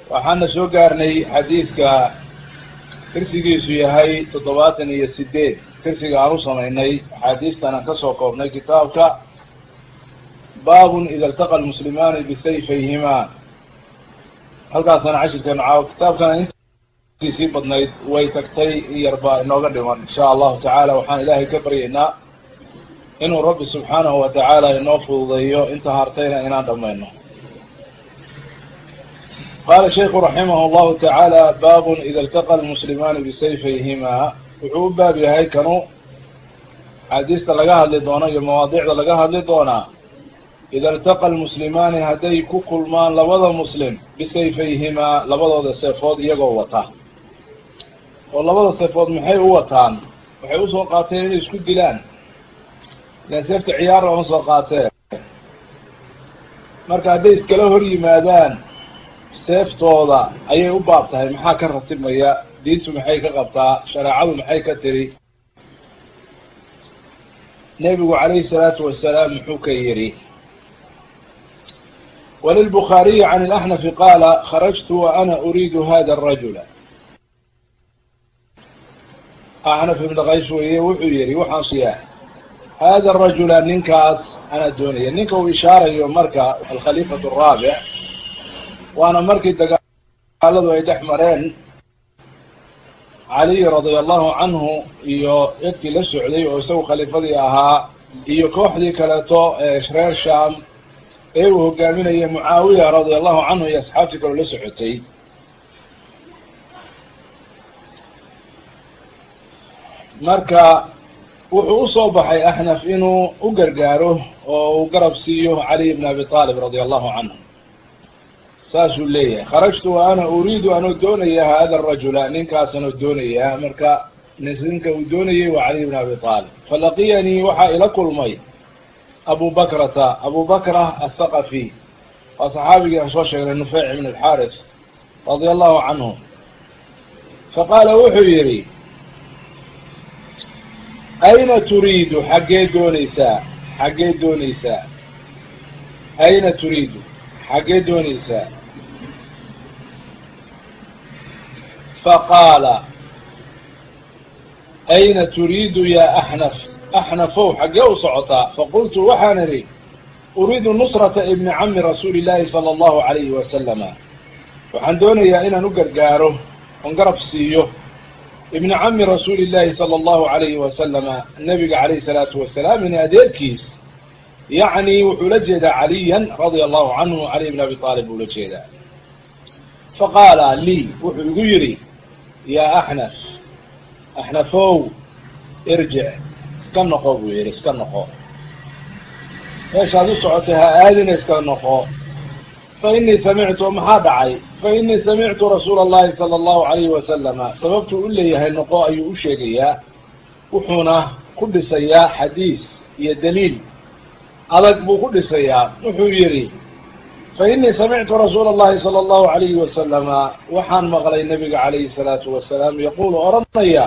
waxaana soo gaarnay xadiiska tirsigiisu yahay toddobaatan iyo sideed tirsiga aan u samaynay axaadiistan aan kasoo koobnay kitaabka baabun ida iltaqa lmuslimaani bisayfayhima halkaasana cashirkeenu caawo kitaabkana intiisii badnayd way tagtay yarbaa inooga dhiman insha allahu tacaala waxaan ilaahay ka baryaynaa inuu rabbi subxaanahu wa tacaala inoo fududeeyo inta hartayna inaan dhamayno qala sheiku raximah llahu tacaala babun ida iltaqa lmuslimaani bisayfayhima wuxuu u baab yahay kanu axaadiista laga hadli doono iyo mawaadicda laga hadli doonaa ida iltaqa lmuslimaani hadday ku kulmaan labada muslim bisayfayhimaa labadooda seefood iyagoo wata oo labada seefood maxay u wataan waxay usoo qaateen inay isku dilaan ilan seefta ciyaar looma soo qaatee marka hadday iskala hor yimaadaan seeftooda ayay u baab tahay maxaa ka ratibmaya diintu maxay ka qabtaa shareecadu maxay ka tiri nebigu calayhi salaatu wasalaam muxuu ka yidhi walilbukhaariyi can ilaxnafi qaala kharajtu wa ana uriidu hada arajula axnaf ibn kays weye wuxuu yihi waxaan siyaa hada arajula ninkaas anaa doonaya ninka uu ishaarayo marka alkhaliifatu araabic waana markii dagaaladu ay dhex mareen caliy radia allahu canhu iyo dadkii la socday oo isagu khaliifadii ahaa iyo kooxdii kaleeto ee reer sham ee uu hogaaminayay mucaawiya radia allahu canhu iyo asxaabtii kaloo la socotay marka wuxuu usoo baxay axnaf inuu u gargaaro oo uu garab siiyo caliy bn abi talib radia allahu canhu saasuu leeyahay kharajtu wa ana uriidu anoo doonaya hada arajula ninkaas anoo doonaya marka ninka uu doonayay waa caliy bn abi talib falaqiyanii waxaa ila kulmay abu bakrata abu bakra athaqafi waa saxaabigii aan soo sheegnay nufeyc ibn alxaris radia allahu canhu faqaala wuxuu yihi ayna turiidu xaggee dooneysaa xaggee dooneysaa ayna turiidu xaggee dooneysaa faqaala ayna turiidu ya axnaf axnafow xaggee u socotaa faqultu waxaan idhi uriidu nusrata ibni cami rasuuli llahi sala allahu alayhi wasalama waxaan doonayaa inaan u gargaaro oon garab siiyo ibni cami rasuuli llahi sala allahu alayhi wasalama nabiga calayhi salaatu wasalaam in adeerkiis yacni wuxuu la jeedaa caliyan radia allahu canhu caliy bn abi aalib buu la jeedaa faqaala lii wuxuu igu yidhi yaa axnaf axnafow irjic iska noqo buu yihi iska noqo meeshaad u socotay ha aadina iska noqo fa inii samictu maxaa dhacay fa inii samictu rasuula allahi sala allahu alayhi wasalama sababtuu u leeyahay noqo ayuu u sheegayaa wuxuuna ku dhisayaa xadiis iyo daliil adag buu ku dhisayaa wuxuu yidhi fa inii samictu rasuula allahi sala allahu alayhi wasalama waxaan maqlay nabiga calayhi salaatu wasalaam yaquulu odhanaya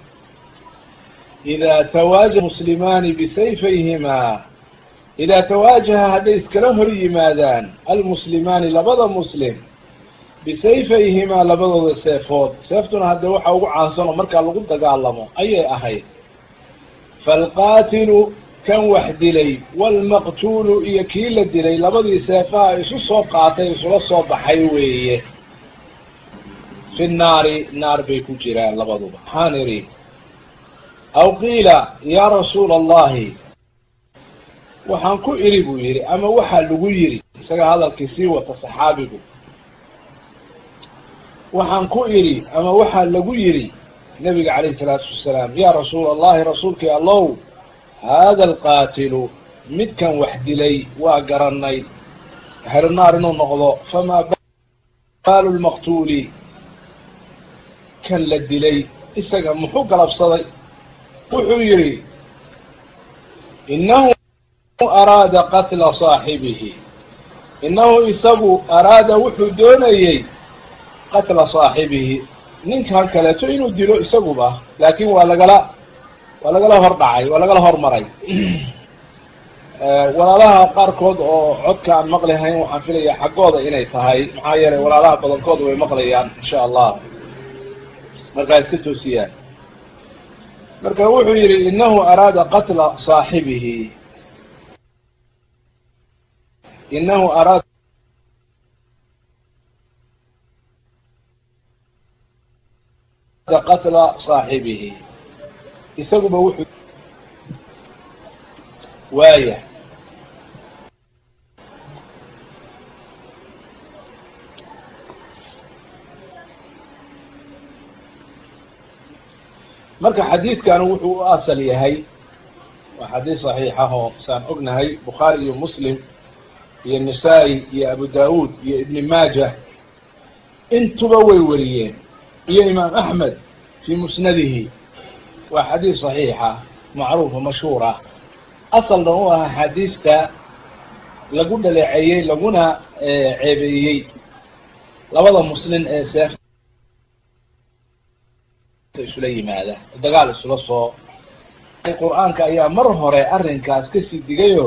idaa tawaajaha muslimaani bisayfayhimaa idaa tawaajaha hadday iskala hor yimaadaan almuslimaani labada muslim bisayfayhimaa labadooda seefood seeftuna hadde waxa ugu caansan oo markaa lagu dagaalamo ayay ahayd faalqaatilu kan wax dilay waalmaqtuulu iyo kii la dilay labadii seefaha isu soo qaatay isula soo baxay weeye fi nnaari naar bay ku jiraan labaduba waxaan idhi aw qiila yaa rasuula allahi waxaan ku idhi buu yidhi ama waxaa lagu yidhi isaga hadalkii sii wata saxaabigu waxaan ku idhi ama waxaa lagu yidhi nabiga calayhi salaatu wasalaam yaa rasuula allahi rasuulkii allow haada alqaatilu midkan wax dilay waa garanay ahlu naar inuu noqdo famaa baalu lmaqtuuli kan la dilay isaga muxuu galabsaday wuxuu yidhi inahu araada qatla saaxibihi inahu isagu araada wuxuu doonayey qatla saaxibihi ninkan kaleeto inuu dilo isaguba laakin waa lagala waa lagala hor dhacay waa lagala hormaray walaalaha qaarkood oo codka aan maqlihayn waxaan filayaa xaggooda inay tahay maxaa yeelay walaalaha badankooda way maqlayaan insha allah markaa iska toosiyaan marka wuxuu yihi inahu araada qatla saaxibihi inahu araada qatla saaxibihi isaguba wuxuu waaya marka xadiidkanu wuxuu u asal yahay waa xadiis saxiixah oo saan ognahay bukhaari iyo muslim iyo nisaa-i iyo abu daawuud iyo ibni maaja intuba way wariyeen iyo imaam axmed fii musnadihi waa xadiis saxiixa macruufa mashhuur ah asalna u ah axaadiista lagu dhaleeceeyey laguna ceebeeyey labada muslin ee seef isula yimaada dagaal isula soo qur-aanka ayaa mar hore arrinkaas kasii digayo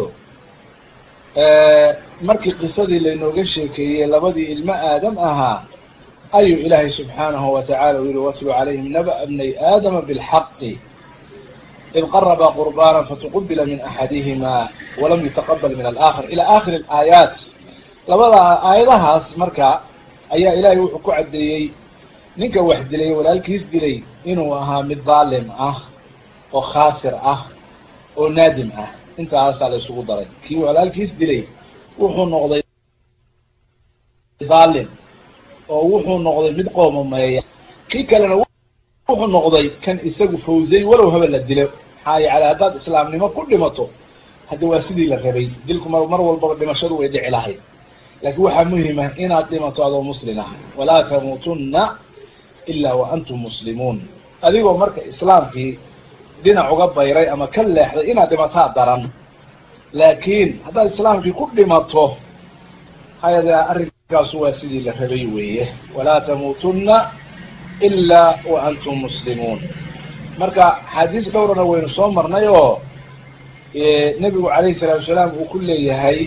markii qisadii laynooga sheekeeyey labadii ilmo aadam ahaa ayuu ilaahay subxaanahu watacala u yihi watlu calayhim naba bnay aadama bilxaqi id qaraba qurbana fatuqubila min axadihima walam yutaqabal min alaakhar ila akhiri aayaat labada aayadahaas marka ayaa ilaahay wuxuu ku caddeeyey ninka wax dilay walaalkiis dilay inuu ahaa mid dhaalim ah oo khaasir ah oo naadim ah intaasaa la isugu daray kii walaalkiis dilay wuxuu noqday dhaalim oo wuxuu noqday mid qoomameeya kii kalena wuxuu noqday kan isagu fawzay walow haba la dilo maxaa yeele haddaad islaamnimo ku dhimato hadda waa sidii la rabay dilku mar mar walbaba dhimashadu way dhici lahayd laakiin waxaa muhim ah inaad dhimato adoo muslim ah walaa tamuutunna ila wa antum muslimuun adigoo marka islaamkii dhinac uga bayray ama ka leexday inaad dhimataa daran laakiin haddaad islaamkii ku dhimato hayade arrinkaasu waa sidii la rabay weeye walaa tamuutunna ila wa antum muslimuun marka axaadiis dhowrana waynu soo marnay oo nebigu calayhi salaatu wasalaam uu ku leeyahay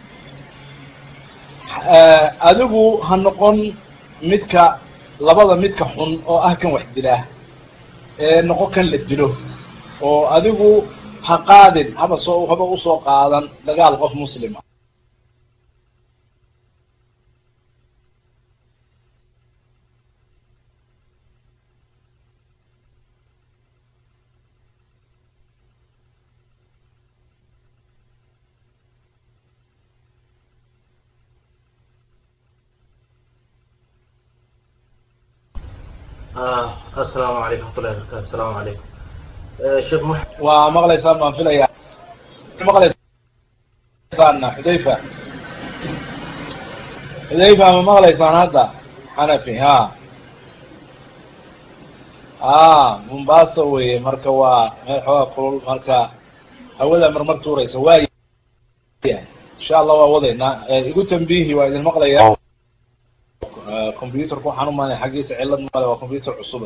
adigu ha noqon midka labada midka xun oo ah kan wax dilaa ee noqon kan la dilo oo adigu ha qaadin haba soo haba usoo qaadan dagaal qof muslima asalaamu calaykum watullahi barakaatu asalaamu calaykum sheekh m waa maqlaysaan baan filaya maqlaysaana xudayfa xudayfa ma maqlaysaan hadda xanafi ha a mombasa weye marka waa meel xoogaa kulul marka hawada marmar tuuraysa waaya insha allah waa wadaynaa igu tambihi waa idin maqlaya computerku waxaan umaanay xaggiisa cilad male waa computer cusub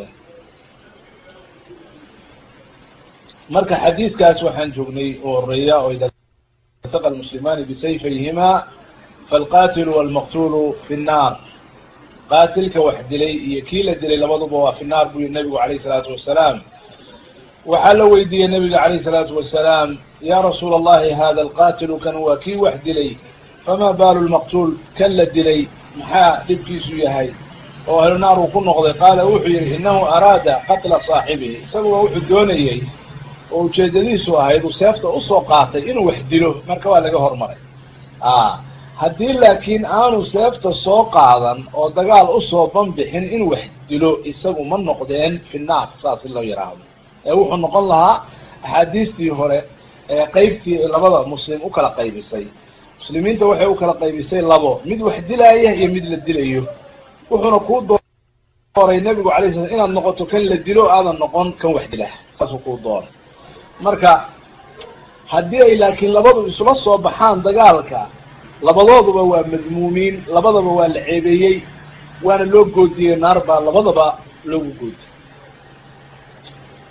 marka xadiiskaas waxaan joognay oo horeeya oo ida iltaqa almuslimaani bisayfayhima falqatilu walmaqtulu fi nnaar qaatilka wax dilay iyo kii la dilay labaduba waa fi naar buu yihi nabigu alayh salaatu wasalaam waxaa la weydiiyey nabiga alayh salaatu wasalaam ya rasuula allahi hada alqatilu kan waa kii wax dilay fama baalu lmaqtuul kan la dilay maxaa dhibkiisu yahay oo ahlu naar uu ku noqday qaala wuxuu yihi inahu araada qatla saaxibihi isaguba wuxuu doonayey oo ujeedadiisu ahayd uu seefta usoo qaatay inuu wax dilo marka waa laga hormaray a haddii laakiin aanu seefta soo qaadan oo dagaal usoo banbixin inuu wax dilo isagu ma noqdeen fi naar saas in loo yidhaahdo ee wuxuu noqon lahaa axaadiistii hore ee qeybtii labada muslim u kala qaybisay muslimiinta waxay u kala qaybisay labo mid wax dilaaya iyo mid la dilayo wuxuuna kuu dooray nebigu alay sla inaad noqoto kan la dilo aadan noqon kan wax dila saasuu kuu dooray marka haddii ay laakiin labadu isula soo baxaan dagaalka labadooduba waa madmuumiin labadaba waa la ceebeeyey waana loo goodiyey naar baa labadaba loogu goodiyey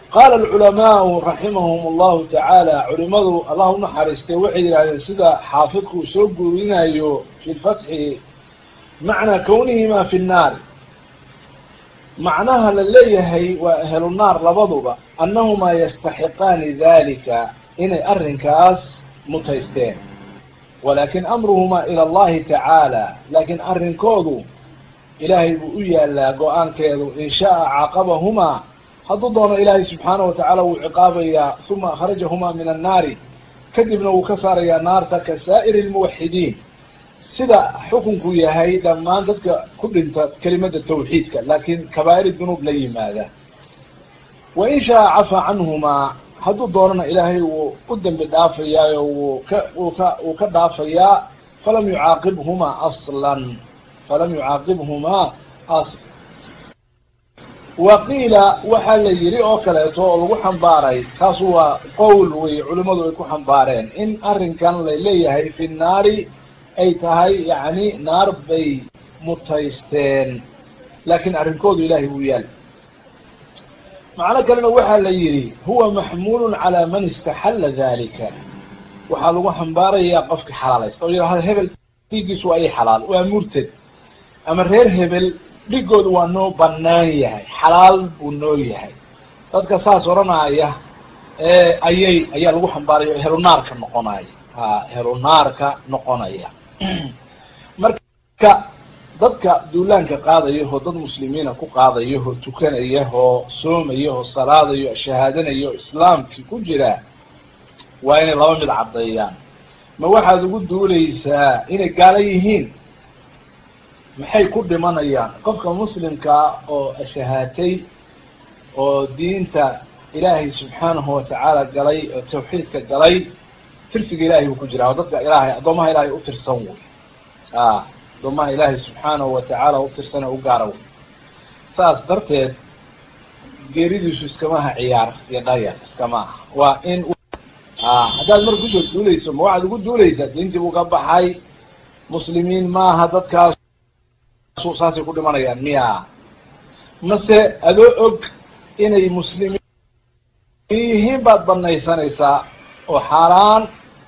qaala alculamaau raximahum allahu tacaala culimadu allah unaxariistay waxay yidhahdeen sida xaafidku uu soo guurinayo fi lfatxi macnaa kawnihima fi nnaari macnaha la leeyahay waa ahlu naar labaduba annahumaa yastaxiqaani dalika inay arrinkaas mutaysteen walakin amruhumaa ila allahi tacaala laakiin arrinkoodu ilaahay buu u yaalaa go-aankeedu in sha'a caaqabahumaa hadduu doono ilaahay subxaanahu watacaala wuu ciqaabayaa uma akhrajahumaa min annaari kadibna wuu ka saarayaa naarta ka saa'iri lmuwaxidiin sida xukunku yahay dhammaan dadka ku dhinta kelimada tawxiidka laakiin kabaa'ir dunuub la yimaada wa in sha'a cafaa canhumaa hadduu doonana ilaahay wuu u dembi dhaafayaayo wuu ka wuu ka wuu ka dhaafayaa falam yucaaqibhumaa aslan falam yucaaqibhumaa asl wa qiila waxaa la yidhi oo kaleeto oo lagu xambaaray taasu waa qowl wey culimadu ay ku xambaareen in arrinkan la leeyahay fi nnaari ay tahay yacni naar bay mutaysteen laakiin arrinkoodu ilahay wuu yaal macno kalena waxaa la yidhi huwa maxmuulun calaa man istaxalla dalika waxaa lagu xambaarayaa qofki xalaalaysta oo yidhahda hebel dhiiggiisu waa i xalaal waa murtad ama reer hebel dhigoodu waa noo banaan yahay xalaal buu noo yahay dadka saas odhanaya ayay ayaa lagu xambaaraya o helunaarka noqonaya ha helunaarka noqonaya marka dadka duulaanka qaadayaho dad muslimiina ku qaadayaho tukanayaho soomayaho salaadayo shahaadanayo islaamkii ku jira waa inay laba mid caddeeyaan ma waxaad ugu duuleysaa inay gaala yihiin maxay ku dhimanayaan qofka muslimkaa oo shahaatay oo diinta ilaahay subxaanahu watacaala galay oo tawxiidka galay tirsiga ilahay buu ku jiraa oo dadka ilaahay addoomaha ilaahay utirsan wey a addoomaha ilaahay subxaanahu watacaala utirsan ee u gaara wey saas darteed geeridiisu iskamaha ciyaar iyo dhayar iskama aha waa in a haddaad marka kusoo duuleyso ma waxaad ugu duuleysaa diintii buu ka baxay muslimiin maaha dadkaas saasay ku dhimanayaan miya mase adoo og inay muslimiin yihiin baad banaysanaysaa oo xaaraan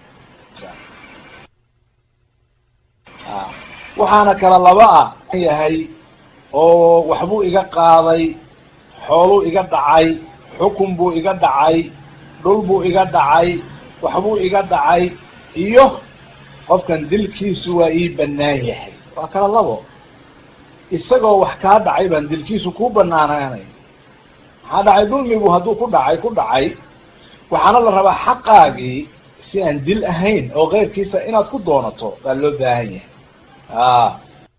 waxaana kala laba ah yahay oo waxbuu iga qaaday xooluu iga dhacay xukun buu iga dhacay dhul buu iga dhacay waxbuu iga dhacay iyo qofkan dilkiisu waa ii banaan yahay waa kala labo isagoo wax kaa dhacay baan dilkiisu kuu banaanaanay maxaa dhacay dulmigu hadduu ku dhacay ku dhacay waxaana la rabaa xaqaagii si aan dil ahayn oo keyrkiisa inaad ku doonato baa loo baahan yahay a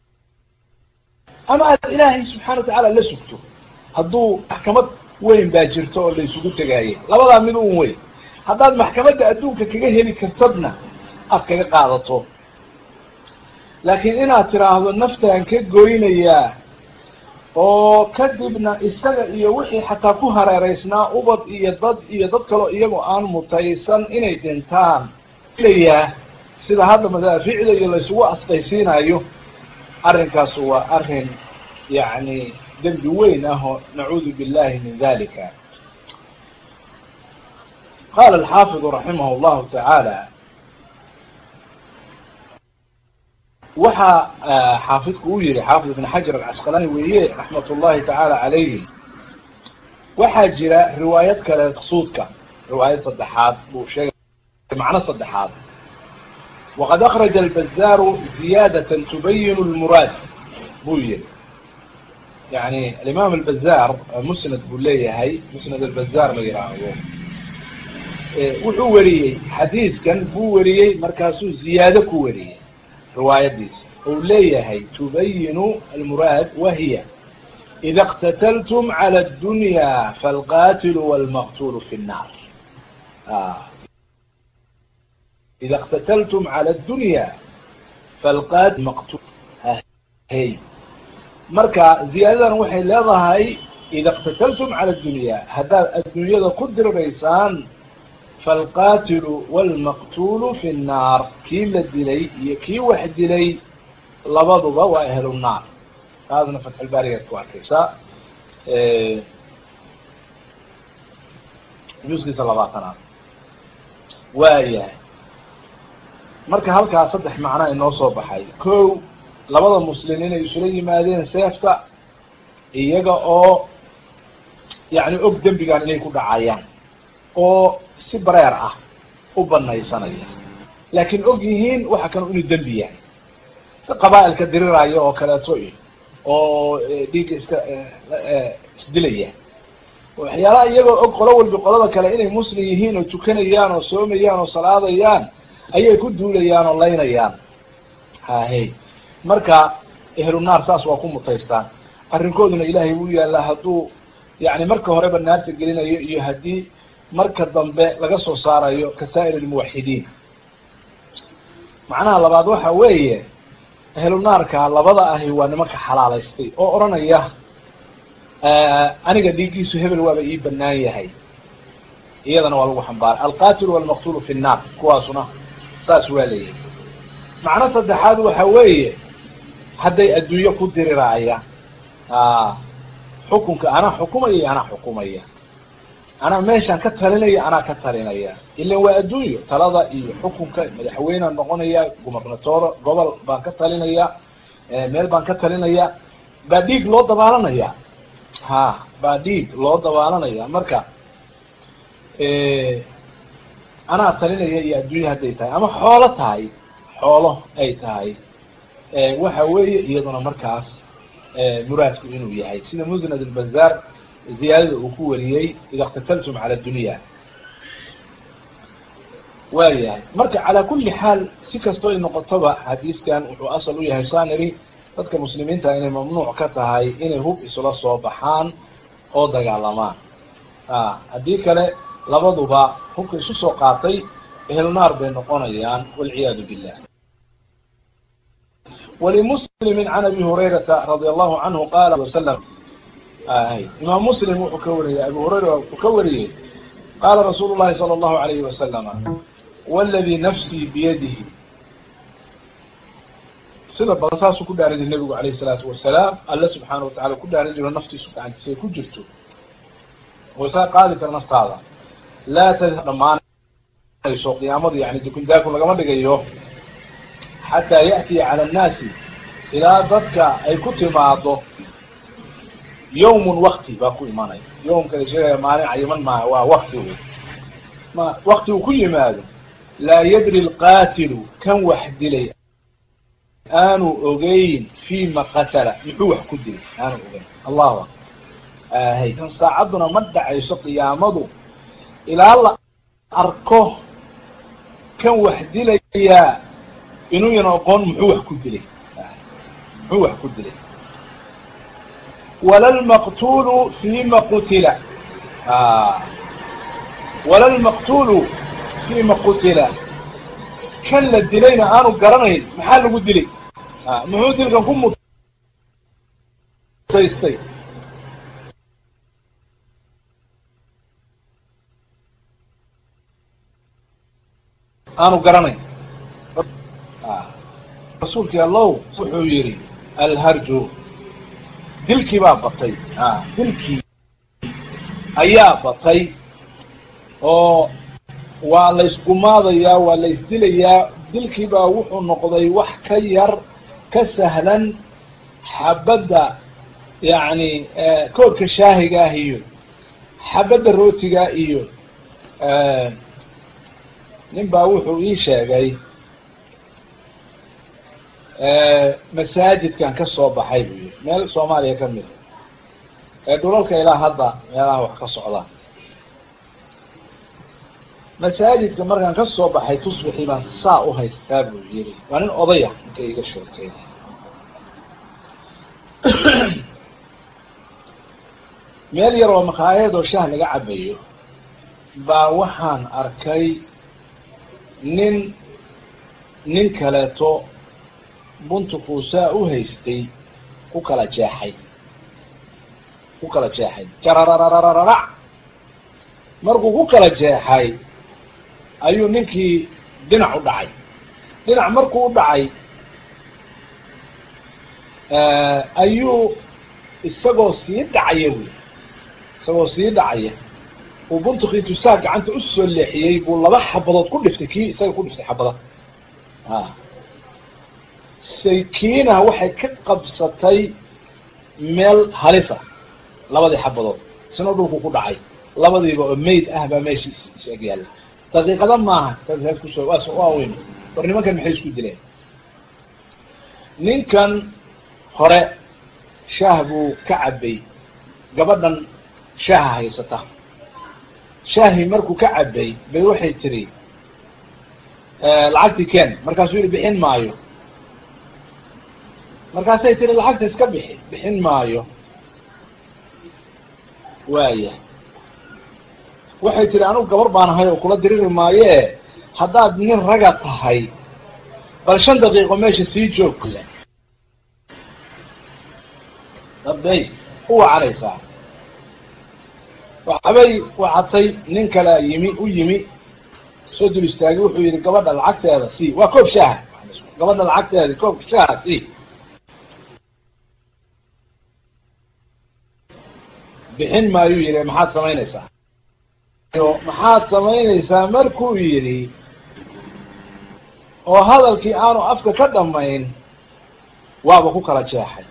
ama aad ilaahay subxana watacaala la sugto hadduu maxkamad weyn baa jirto oo la isugu tegaaye labadaa mid un weyn haddaad maxkamadda adduunka kaga heli kartadna aad kaga qaadato laakiin inaad tiraahdo naftaan ka goynayaa oo kadibna isaga iyo wixii xataa ku hareereysnaa ubad iyo dad iyo dad kaloo iyagoo aan mutaysan inay dhintaan ilayaa sida hadda madaaficda iyo laysugu asqaysiinayo arrinkaas waa arrin yacni dembi weyn ah oo nacuudu billahi min dalika qala alxaafidu raximah llahu tacaala waxa xaafidku uu yihi xaafid ibn xajar alcasqalani weeye raxmat ullahi tacaala calayhi waxaa jira riwaayad kale maqsuudka riwaayad saddexaad buu sheegay macno saddexaad waqad akraja albazaaru ziyaadatan tubayinu lmuraad buu yihi yani alimaam albazaar musnad buu leeyahay musnad albazaar la yidhaahdo wuxuu weriyey xadiiskan buu weriyey markaasuu ziyaado ku weriyey riwaayadiisa ou leeyahay tubayinu almuraad wahiya ida اqtatltm calى اdunya falqatilu wاlmaqtulu fi الnar ida اqtatltm calى اdunya falqatil maqtul hy marka ziyaadadan waxay leedahay ida اqtatltm calى اdunya haddaad addunyada ku diriraysaan falqatilu wاlmaqtulu fi الnaar kii la dilay iyo kii wax dilay labaduba waa ahlu naar taasna fatxulbaarigaad ku arkaysaa juskiisa labaatanaad waayahay marka halkaa saddex macnaa inoo soo baxay ko labada muslim inay isula yimaadeen seefta iyaga oo yacni og dembigan inay ku dhacayaan oo si bareer ah u banaysanaya laakiin og yihiin waxa kan inuu dembi yahay qaba'ilka diriraayo oo kaleeto iyo oo dhiigga iska isdilaya waxyaalaha iyagoo og qolo walbi qolada kale inay muslim yihiin oo tukanayaan oo soomayaan oo salaadayaan ayay ku duulayaan oo laynayaan hahe marka ehlu naar saas waa ku mutaystaan arrinkooduna ilaahay wuu yaallaa hadduu yani marka horeba naarta gelinayo iyo haddii marka dambe laga soo saarayo kasaa'ir almuwaxidiin macnaha labaad waxa weeye ehlu naarka labada ahi waa nimanka xalaalaystay oo odhanaya aniga dhiiggiisu hebel waaba ii banaan yahay iyadana waa lagu xambaaray alqatilu walmaqtulu fi nnaar kuwaasuna saas waa leeyahay macno saddexaad waxa weeye hadday adduunyo ku diriraayaan xukunka anaa xukumaya iyo anaa xukumaya anaa meeshaan ka talinaya anaa ka talinaya ilan waa adduunyo talada iyo xukunka madaxweynea noqonaya gubernatoro gobol baan ka talinaya meel baan ka talinaya baa dhiig loo dabaalanaya ha baa dhiig loo dabaalanaya marka anaa talinaya iyo adduunya hadday tahay ama xoolo tahay xoolo ay tahay waxa weeye iyaduna markaas muraadku inuu yahay sida musnad albazar ziyaadada uu ku wariyey ida اktataltum cala dunya waa yahay marka calaa kuli xaal si kastoo ay noqotoba xadiiskan wuxuu asal u yahay sanary dadka muslimiinta inay mamnuuc ka tahay inay hub isla soo baxaan oo dagaalamaan haddii kale labaduba hubka isu soo qaatay ehlu naar bay noqonayaan walciyaadu billah walimuslimi can abi hurayrata radi allahu canhu qala wasalam imaam muslim wuxuu ka wariyey abu hurayra wuxuu ka wariyey qaala rasuulu llahi sala allahu alayhi wasalama wladii nafsii biyadihi sida badan saasuu ku dhaaran jira nebigu alayh isalaatu wasalaam alle subxaana watacala ku dhaaran jiro naftiisu gacantiisa ay ku jirto oo isaa qaadi kara naftaada laa tadhab dhamaanayso qiyaamadu yani dukundaakun lagama dhigayo xataa ya'tiya cala annaasi ilaa dadka ay ku timaado yawmun wakti baa ku imanaya yawmka la sheegaya maalin cayiman maaha waa wakti wey ma wakti uu ku yimaado laa yadri lqaatilu kan wax dilay aanu ogeyn fima qatala muxuu wax ku dilay aanu ogeyn allahu akbar ahay kan saacadduna ma dhacayso qiyaamadu ilaa la arko kan wax dilayaa inuuyan oqoon muxuu wax ku dilay muxuu wax ku dilay wala lmaqtulu fima qutila wala lmaqtulu fima qutila kan la dilayna aanu garanayn maxaa lagu dilay muxuu dilkan ku mutaystay aanu garanayn rasuulkii allow wuxuu yihi alharju dilkii baa batay dilkii ayaa batay oo waa laysgumaadayaa waa laysdilayaa dilkii baa wuxuu noqday wax ka yar ka sahlan xabadda yacni koodka shaahiga ah iyo xabadda rootiga iyo nin baa wuxuu ii sheegay masaajidkan ka soo baxay buu yihi meel soomaaliya ka mid ee dhulalka ilaa hadda meelaha wax ka socdaan masaajidka markaan ka soo baxay tusbixii baan saa u haystaa buu yiri waa nin odaya ninka iga sheekay meel yar oo makhaayad oo shaah laga cabayo baa waxaan arkay nin nin kaleeto buntuquu saa u haystay ku kala jeexay ku kala jeexay jarararararac markuu ku kala jeexay ayuu ninkii dhinac u dhacay dhinac markuu u dhacay ayuu isagoo sii dhacaya wy isagoo sii dhacaya uu buntukiitu saa gacanta usoo leexiyey buu laba xabadood ku dhiftay kii isaga ku dhiftay xabada a saykiina waxay ka qabsatay meel halisa labadii xabadood isna dhulku ku dhacay labadiiba oo mayd ah baa meesha is eg yaalla daqiiqada maaha saas kusoo waa waa weyn war nimankan maxay isku dileen ninkan hore shaah buu ka cabay gabadhan shaaha haysata shaahi markuu ka cabay bay waxay tiri lacagtii ken markaasuu yihi bixin maayo markaasay tiri lacagta iska bixi bixin maayo waaya waxay tiri anugu gabar baan ahay oo kula diriri maaye haddaad nin raga tahay bal shan daqiiqo meesha sii joog dabay u wacanaysaa waxbay wacatay nin kale yimi u yimi soo dul istaagay wuxuu yihi gabadha lacagteeda sii waa koob shaaha gabadha lacagteeda koob shaaha sii bixin maayuu yihi maxaad samaynaysaa maxaad samaynaysaa markuu yidhi oo hadalkii aanu afka ka dhamayn waaba ku kala jeexay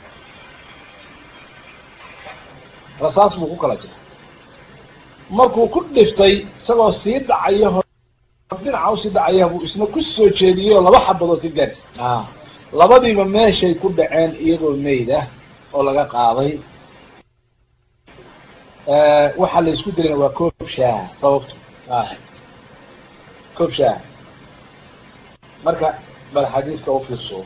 rasaas buu ku kala jeexay markuu ku dhiftay isagoo sii dhacaya dhinaca usii dhacaya buu isna ku soo jeediyey oo laba xabadood ka gaarsi a labadiiba meeshay ku dhaceen iyagoo mayd ah oo laga qaaday waxaa la isku dilayna waa koob shaaha sababto koob shaaha marka bal xadiiska ufiirso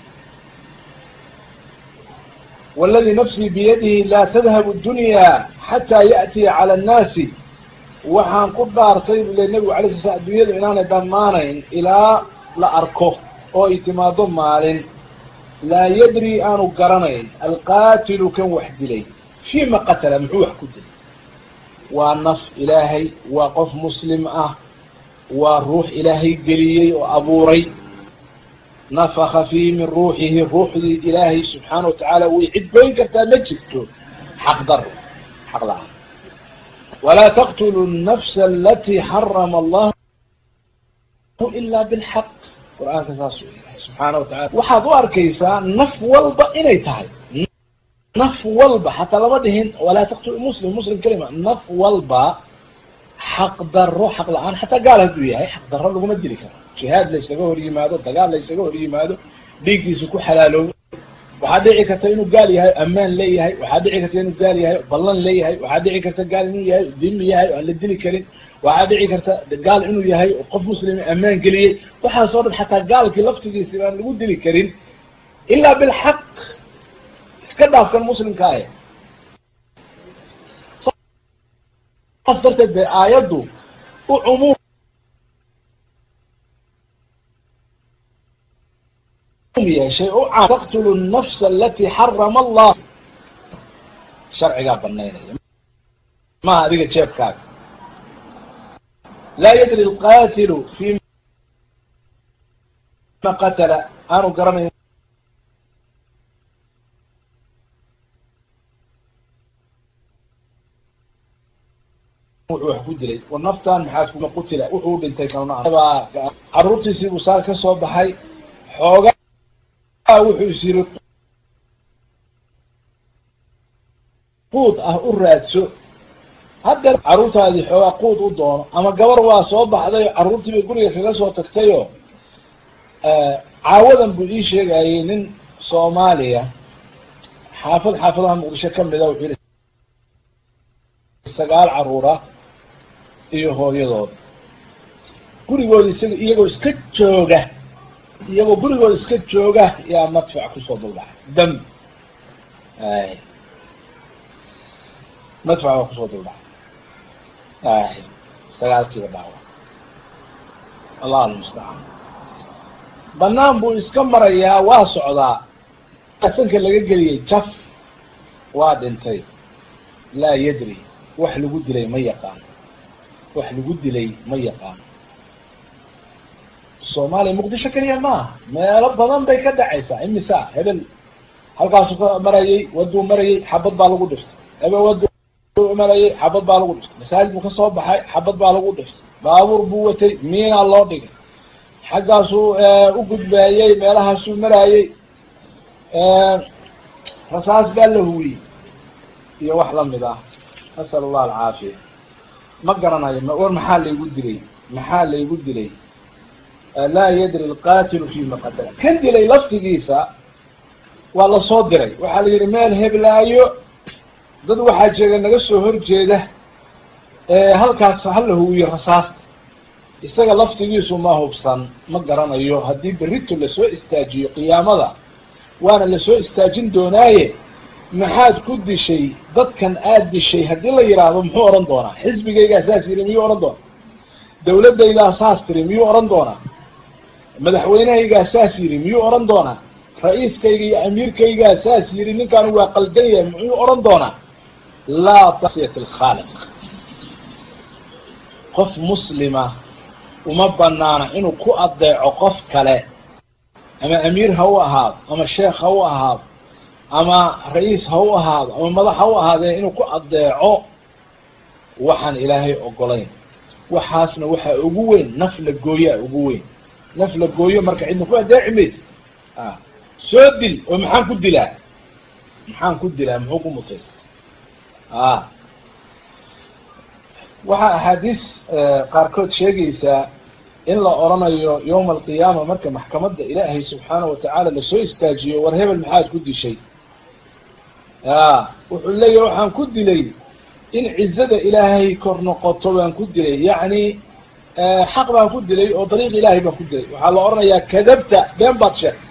wاladii nafsii biyadihi laa tadhabu dunya xataa yaأtiya calى الnaasi waxaan ku dhaartay bu le nebigu alay sla slam addunyadu inaanay dhammaanayn ilaa la arko oo ay timaado maalin laa yadri aanu garanayn alqaatilu kan wax dilay fima qatala muxuu wax ku dilay waa naf ilaahay waa qof muslim ah waa ruux ilaahay geliyey oo abuuray nafaka fiihi min ruuxihi ruuxdii ilaahay subxaana watacaala way cidgoyn kartaa ma jirto xaqdar xaqda ah walaa taqtulu الnafsa alati xarama allahu ila bilxaq qur-aanka saas subxaana watacala waxaad u arkaysaa naf walba inay tahay naf walba xataa lama dhihin walaa taqtulu muslim muslim kelima naf walba xaq daro xaq la-aan xataa gaal hadduu yahay xaq daro laguma dili karo jihaad laysaga hor yimaado dagaal laysaga hor yimaado dhiiggiisa ku xalaaloobo waxaa dhici karta inuu gaal yahay ammaan leeyahay waxaa dhici karta inuu gaal yahay ballan leeyahay waxaa dhici karta gaal inuu yahay dimi yahay o aan la dili karin waxaa dhici karta gaal inuu yahay qof muslima ammaan geliyey waxaasoo dhan xataa gaalkii laftigiisi baan lagu dili karin ilaa bilxaq iska dhaafkan muslimka ah saas darteed bay aayaddu u cumuum yeeshay u caan taqtulu الnafsa alati xarama allah sharcigaa banaynaya maha adiga jeebkaaga laa yadri اlqatilu fima qatala aanu garanayn wuxuu wax ku dilay war naftan maxaad kuma qutila wuxuu dhintay kalna caruurtiisii buu saa ka soo baxay xoogaa wuxuu is yiri quud ah u raadso hadda carruurtaadii xoogaa quud u doono ama gabar waa soo baxday oo carruurtii bay guriga kaga soo tagtayoo caawadan buu ii sheegayay nin soomaaliya xaafad xaafadaha muqdisho kamida wuxuu yihi sagaal caruura iyo hooyadood gurigooda isaga iyagoo iska jooga iyagoo gurigooda iska jooga yaa madfac kusoo duldhacay dam ay madfac baa kusoo duldhacay ay sagaalkiiba dhaawa allah almustacaan banaan buu iska marayaa waa socdaa sanka laga geliyey jaf waa dhintay laa yadri wax lagu dilay ma yaqaano wax lagu dilay ma yaqaano soomaaliya muqdisho keliya maaha meelo badan bay ka dhacaysaa imisa hebel halkaasuu ka marayay waduu marayay xabad baa lagu dhiftay hebel wadu u marayay xabad baa lagu dhiftay masaajid buu ka soo baxay xabad baa lagu dhiftay baabuur buu watay miinaa loo dhigay xaggaasuu u gudbaayey meelahaasuu maraayey rasaas baa la huwiyey iyo wax lamid ah nasal allah alcaafiya ma garanayo war maxaa laygu dilay maxaa laygu dilay laa yadri alqatilu fima qatala kan dilay laftigiisa waa lasoo diray waxaa la yidhi meel heblaayo dad waxaa jeega naga soo horjeeda halkaas hala huwiyo rasaasta isaga laftigiisu ma hubsan ma garanayo haddii berrito lasoo istaajiyo qiyaamada waana lasoo istaajin doonaaye maxaad ku dishay dadkan aad dishay haddii la yidhaahdo muxuu odhan doonaa xisbigaygaa saas yidhi miyuu odhan doonaa dawladdaydaa saas tiri miyuu odhan doonaa madaxweynehaygaa saas yidhi miyuu odhan doonaa ra-iiskayga iyo amiirkaygaa saas yidhi ninkaan waa qaldan yahay muxuu odhan doonaa laa tasiyat alkhaaliq qof muslima uma banaana inuu ku adeeco qof kale ama amiir ha u ahaado ama sheekh ha u ahaado ama ra-iis ha u ahaado ama madax ha u ahaadee inuu ku adeeco waxaan ilaahay ogolayn waxaasna waxaa ugu weyn naf la gooyaa ugu weyn naf la gooyo marka cidna ku adeeci maysa a soo dil oo maxaan ku dilaa maxaan ku dilaa muxuu ku mutaysta a waxaa axaadiis qaarkood sheegaysaa in la odhanayo yawma alqiyaama marka maxkamadda ilaahay subxaana watacaala lasoo istaajiyo war hebel maxaad ku dishay a wuxuu leeyahy waxaan ku dilay in cizada ilaahay kor noqoto baan ku dilay yacni xaq baan ku dilay oo dariiq ilaahay baan ku dilay waxaa la odhanayaa kadabta been baad sheegtay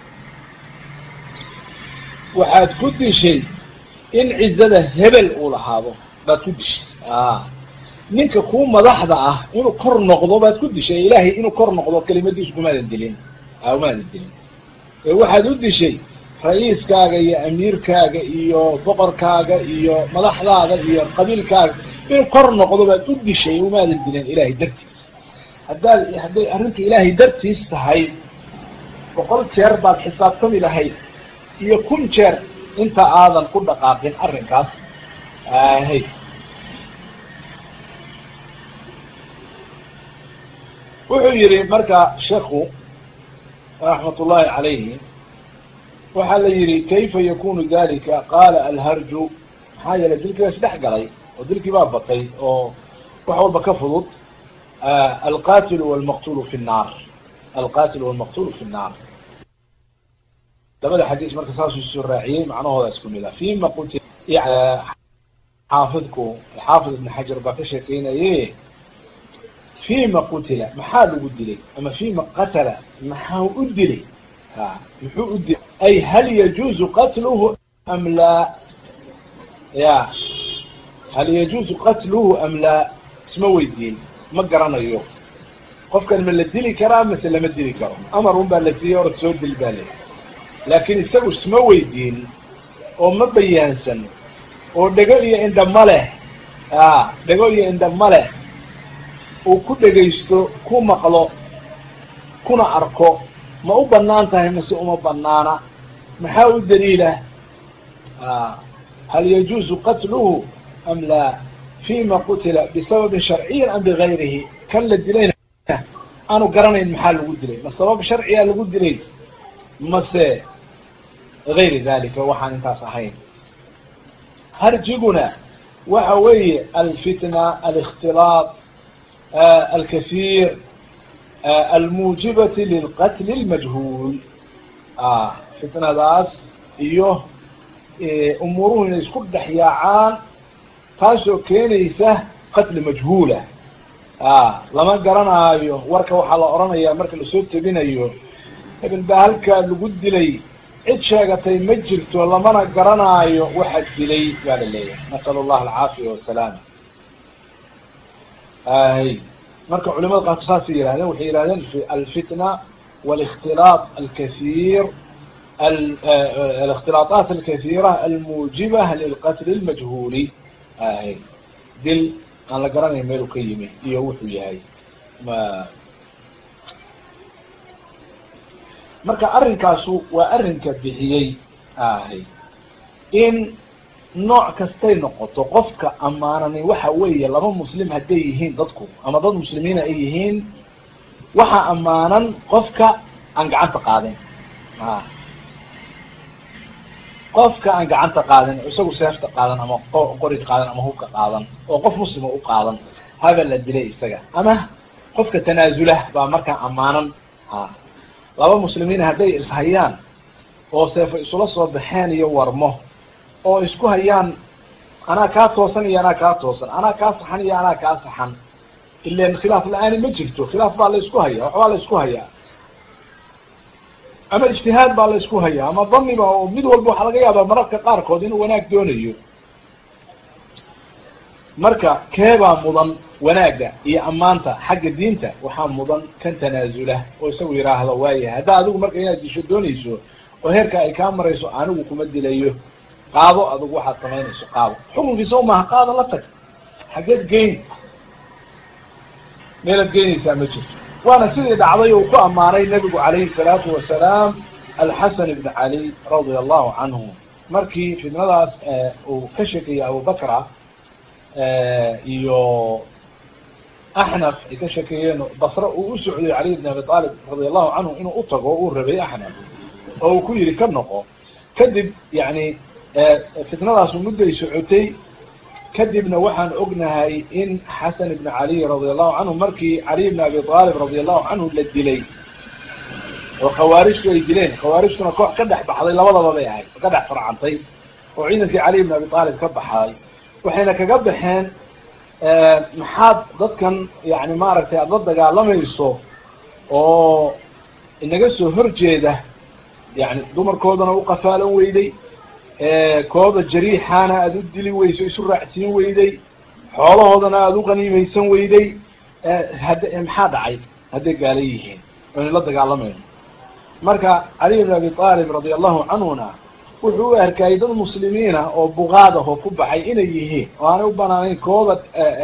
waxaad ku dishay in cizada hebel uu lahaado baad ku dishay a ninka kuu madaxda ah inuu kor noqdo baad ku dishay ilaahay inuu kor noqdo kelimadiisu kumaadan dilin a umaadan dilin ee waxaad u dishay ra-iiskaaga iyo amiirkaaga iyo boqorkaaga iyo madaxdaada iyo qabiilkaaga inuu kor noqdo baad u dishay umaadan dilin ilaahay dartiis haddaad hadday arrintu ilaahay dartiis tahay boqol jeer baad xisaabtami lahayd iyo kun jeer inta aadan ku dhaqaaqin arrinkaas ahay wuxuu yihi marka sheekhu raxmat ullahi calayhi waxaa la yihi kayfa yakunu dalika qaala alharju maxaa yeelay dilkii baa isdhex galay oo dilkii baa batay oo wax walba ka fudud alqatilu walmaqtulu fi nnaar alqatilu walmaqtulu fi nnaar labada xadiis marka saasuu soo raaciyey macnahooda isku mid ah fima quti xaafidku xaafid ibn xajar baa ka sheekeynaye fima qutila maxaa lagu dilay ama fima qatala maxaa u dilay ha muxuu u dilay ay hal yajuuzu qatluhu am laa ya hal yajuuzu qatluhu am laa isma weydiin ma garanayo qofkan ma la dili karaa mase lama dili karo amar un baa la siiyey orad soo dil baa le laakiin isagu isma weydiin oo ma bayaansan oo dhego iyo indha ma leh a dhego iyo indha ma leh uu ku dhegaysto ku maqlo kuna arko ma u banaan tahay mase uma banaana maxaa u daliila hal yajuuzu qatluhu am laa fima qutila bisababin sharciyin am bigayrihi kan la dilayna aanu garanayn maxaa lagu dilay ma sabab sharciyaa lagu dilay mase gayri dalika waxaan intaas ahayn harjiguna waxa weeye alfitna alikhtilaaq alkahiir almuujibati lilqatli اlmajhuul fitnadaas iyo umuuruhu inay isku dhex yaacaan taasoo keenaysa qatli majhuula lama garanaayo warka waxaa la odhanayaa marka lasoo tebinayo hebel baa halkaa lagu dilay cid sheegatay ma jirto lamana garanaayo waxa dilay baa la leeyahay nasal allah alcaafiya wasalaama hay marka culimada qaarku saasay yihahdeen waxay yihahdeen alfitna wاlاkhtilaaط alkahiir الاkhtilaaطaat alkahiira almuujiba lilqatl اlmajhuuli hay dil aan la garanayn meelu ka yimi iyo wuxuu yahay marka arrinkaasu waa arrinka bixiyey hay in nooc kastay noqoto qofka ammaanani waxa weeye laba muslim hadday yihiin dadku ama dad muslimiina ay yihiin waxaa ammaanan qofka aan gacanta qaadin a qofka aan gacanta qaadin isagu seefta qaadan ama qorid qaadan ama hubka qaadan oo qof muslima u qaadan haba la dilay isaga ama qofka tanaasulah baa markaa ammaanan ha laba muslimiin hadday ishayaan oo seefo isula soo baxeen iyo warmo oo isku hayaan anaa kaa toosan iyo anaa kaa toosan anaa kaa saxan iyo anaa kaa saxan ilan khilaaf la-aani ma jirto khilaaf baa la isku haya waxbaa la isku hayaa ama ijtihaad baa la isku hayaa ama daniba oo mid walba waxaa laga yaabaa mararka qaarkood inuu wanaag doonayo marka keebaa mudan wanaagga iyo ammaanta xagga diinta waxaa mudan kan tanaasula oo isagu yidhaahdo waayahay haddaa adigu marka inaad disho doonayso oo heerka ay kaa marayso anigu kuma dilayo qaado adigu waxaad samaynayso qaado xukunkiisa umaaha qaado la tag xaggeed geyn meelaad geynaysaa ma jirto waana sidii dhacday uu ku ammaanay nebigu calayhi salaatu wasalaam alxasan ibn cali radia allahu canhu markii fitnadaas uu ka sheekeeyey abubakra iyo axnaf ay ka sheekeeyeen basre uu u socday cali bn abi aalib radia allahu canhu inuu u tago uu rabay axnaf oo uu ku yihi ka noqo kadib yani fitnadaasu mudday socotay kadibna waxaan ognahay in xasan ibn cali radia allahu canhu markii cali bn abi aalib radia allahu canhu la dilay oo khawaarijtu ay dileen khawaarijtuna koox ka dhex baxday labadaba bay ahayd ka dhex farcantay oo ciidankii cali ibn abi aalib ka baxay waxayna kaga baxeen maxaad dadkan yani maaragtay aada la dagaalamayso oo inaga soo horjeeda yani dumarkoodana u qafaalan weyday kooda jariixaana aada u dili weyso isu raacsiin weyday xoolahoodana aada u qaniimaysan weyday had maxaa dhacay hadday gaala yihiin oynu la dagaalamayno marka cali ibn abi aalib radia allahu canhuna wuxuu u arkayay dad muslimiina oo buqaad ah oo ku baxay inay yihiin oo aanay u banaanayn kooda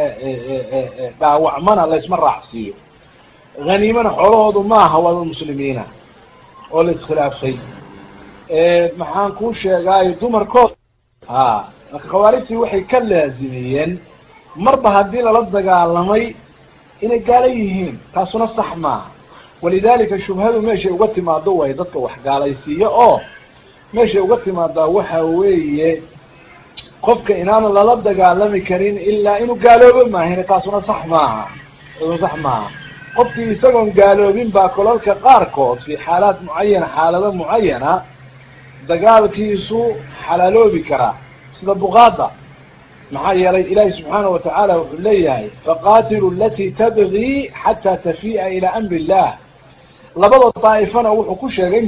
dhaawacmana laysma raacsiiyo haniimana xoolahoodu maaha waa dad muslimiina oo la iskhilaafay maxaan kuu sheegaayo dumarkood ha marka khawaarijtii waxay ka laazimiyeen marba haddii lala dagaalamay inay gaala yihiin taasuna sax maaha walidalika shubhadu meeshay uga timaado way dadka wax gaalaysiiya oo meeshay uga timaadaa waxa weeye qofka inaana lala dagaalami karin ilaa inuu gaaloobo maahin taasuna sax maaha taasuna sax maaha qofkii isagoon gaaloobin baa kolalka qaarkood fi xaalaad mucayana xaalado mucayana dagaalkiisu xalaaloobi karaa sida buqaada maxaa yeelay ilaahi subxaanahu watacaala wuxuu leeyahay faqatilu alati tabgii xataa tafi'a ilaa amri illah labada daa'ifana wuxuu ku sheegay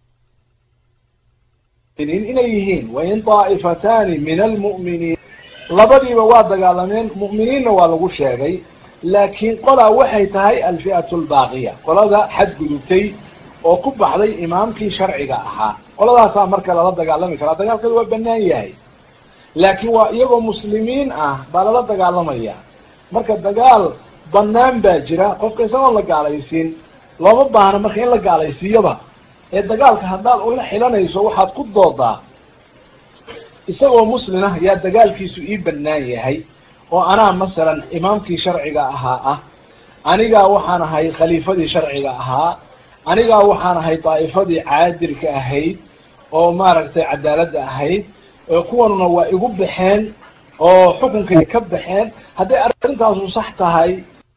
muminiin inay yihiin wain daa'ifatani min almu'miniin labadiiba waa dagaalameen mu'miniinna waa lagu sheegay laakiin qolaa waxay tahay alfi'atu albaaqiya qolada xadgudubtay oo ku baxday imaamkii sharciga ahaa qoladaasaa marka lala dagaalami karaa dagaalkeedu waa banaan yahay laakiin waa iyagoo muslimiin ah baa lala dagaalamaya marka dagaal banaan baa jira qofka isagoon la gaalaysiin looma baahna marka in la gaalaysiiyoba ee dagaalka haddaad ula xilanayso waxaad ku doodaa isagoo muslim ah yaa dagaalkiisu ii banaan yahay oo anaa masalan imaamkii sharciga ahaa ah anigaa waxaan ahay khaliifadii sharciga ahaa anigaa waxaan ahay daa'ifadii caadilka ahayd oo maaragtay cadaaladda ahayd kuwanuna waa igu baxeen oo xukunkay ka baxeen hadday arrintaasu sax tahay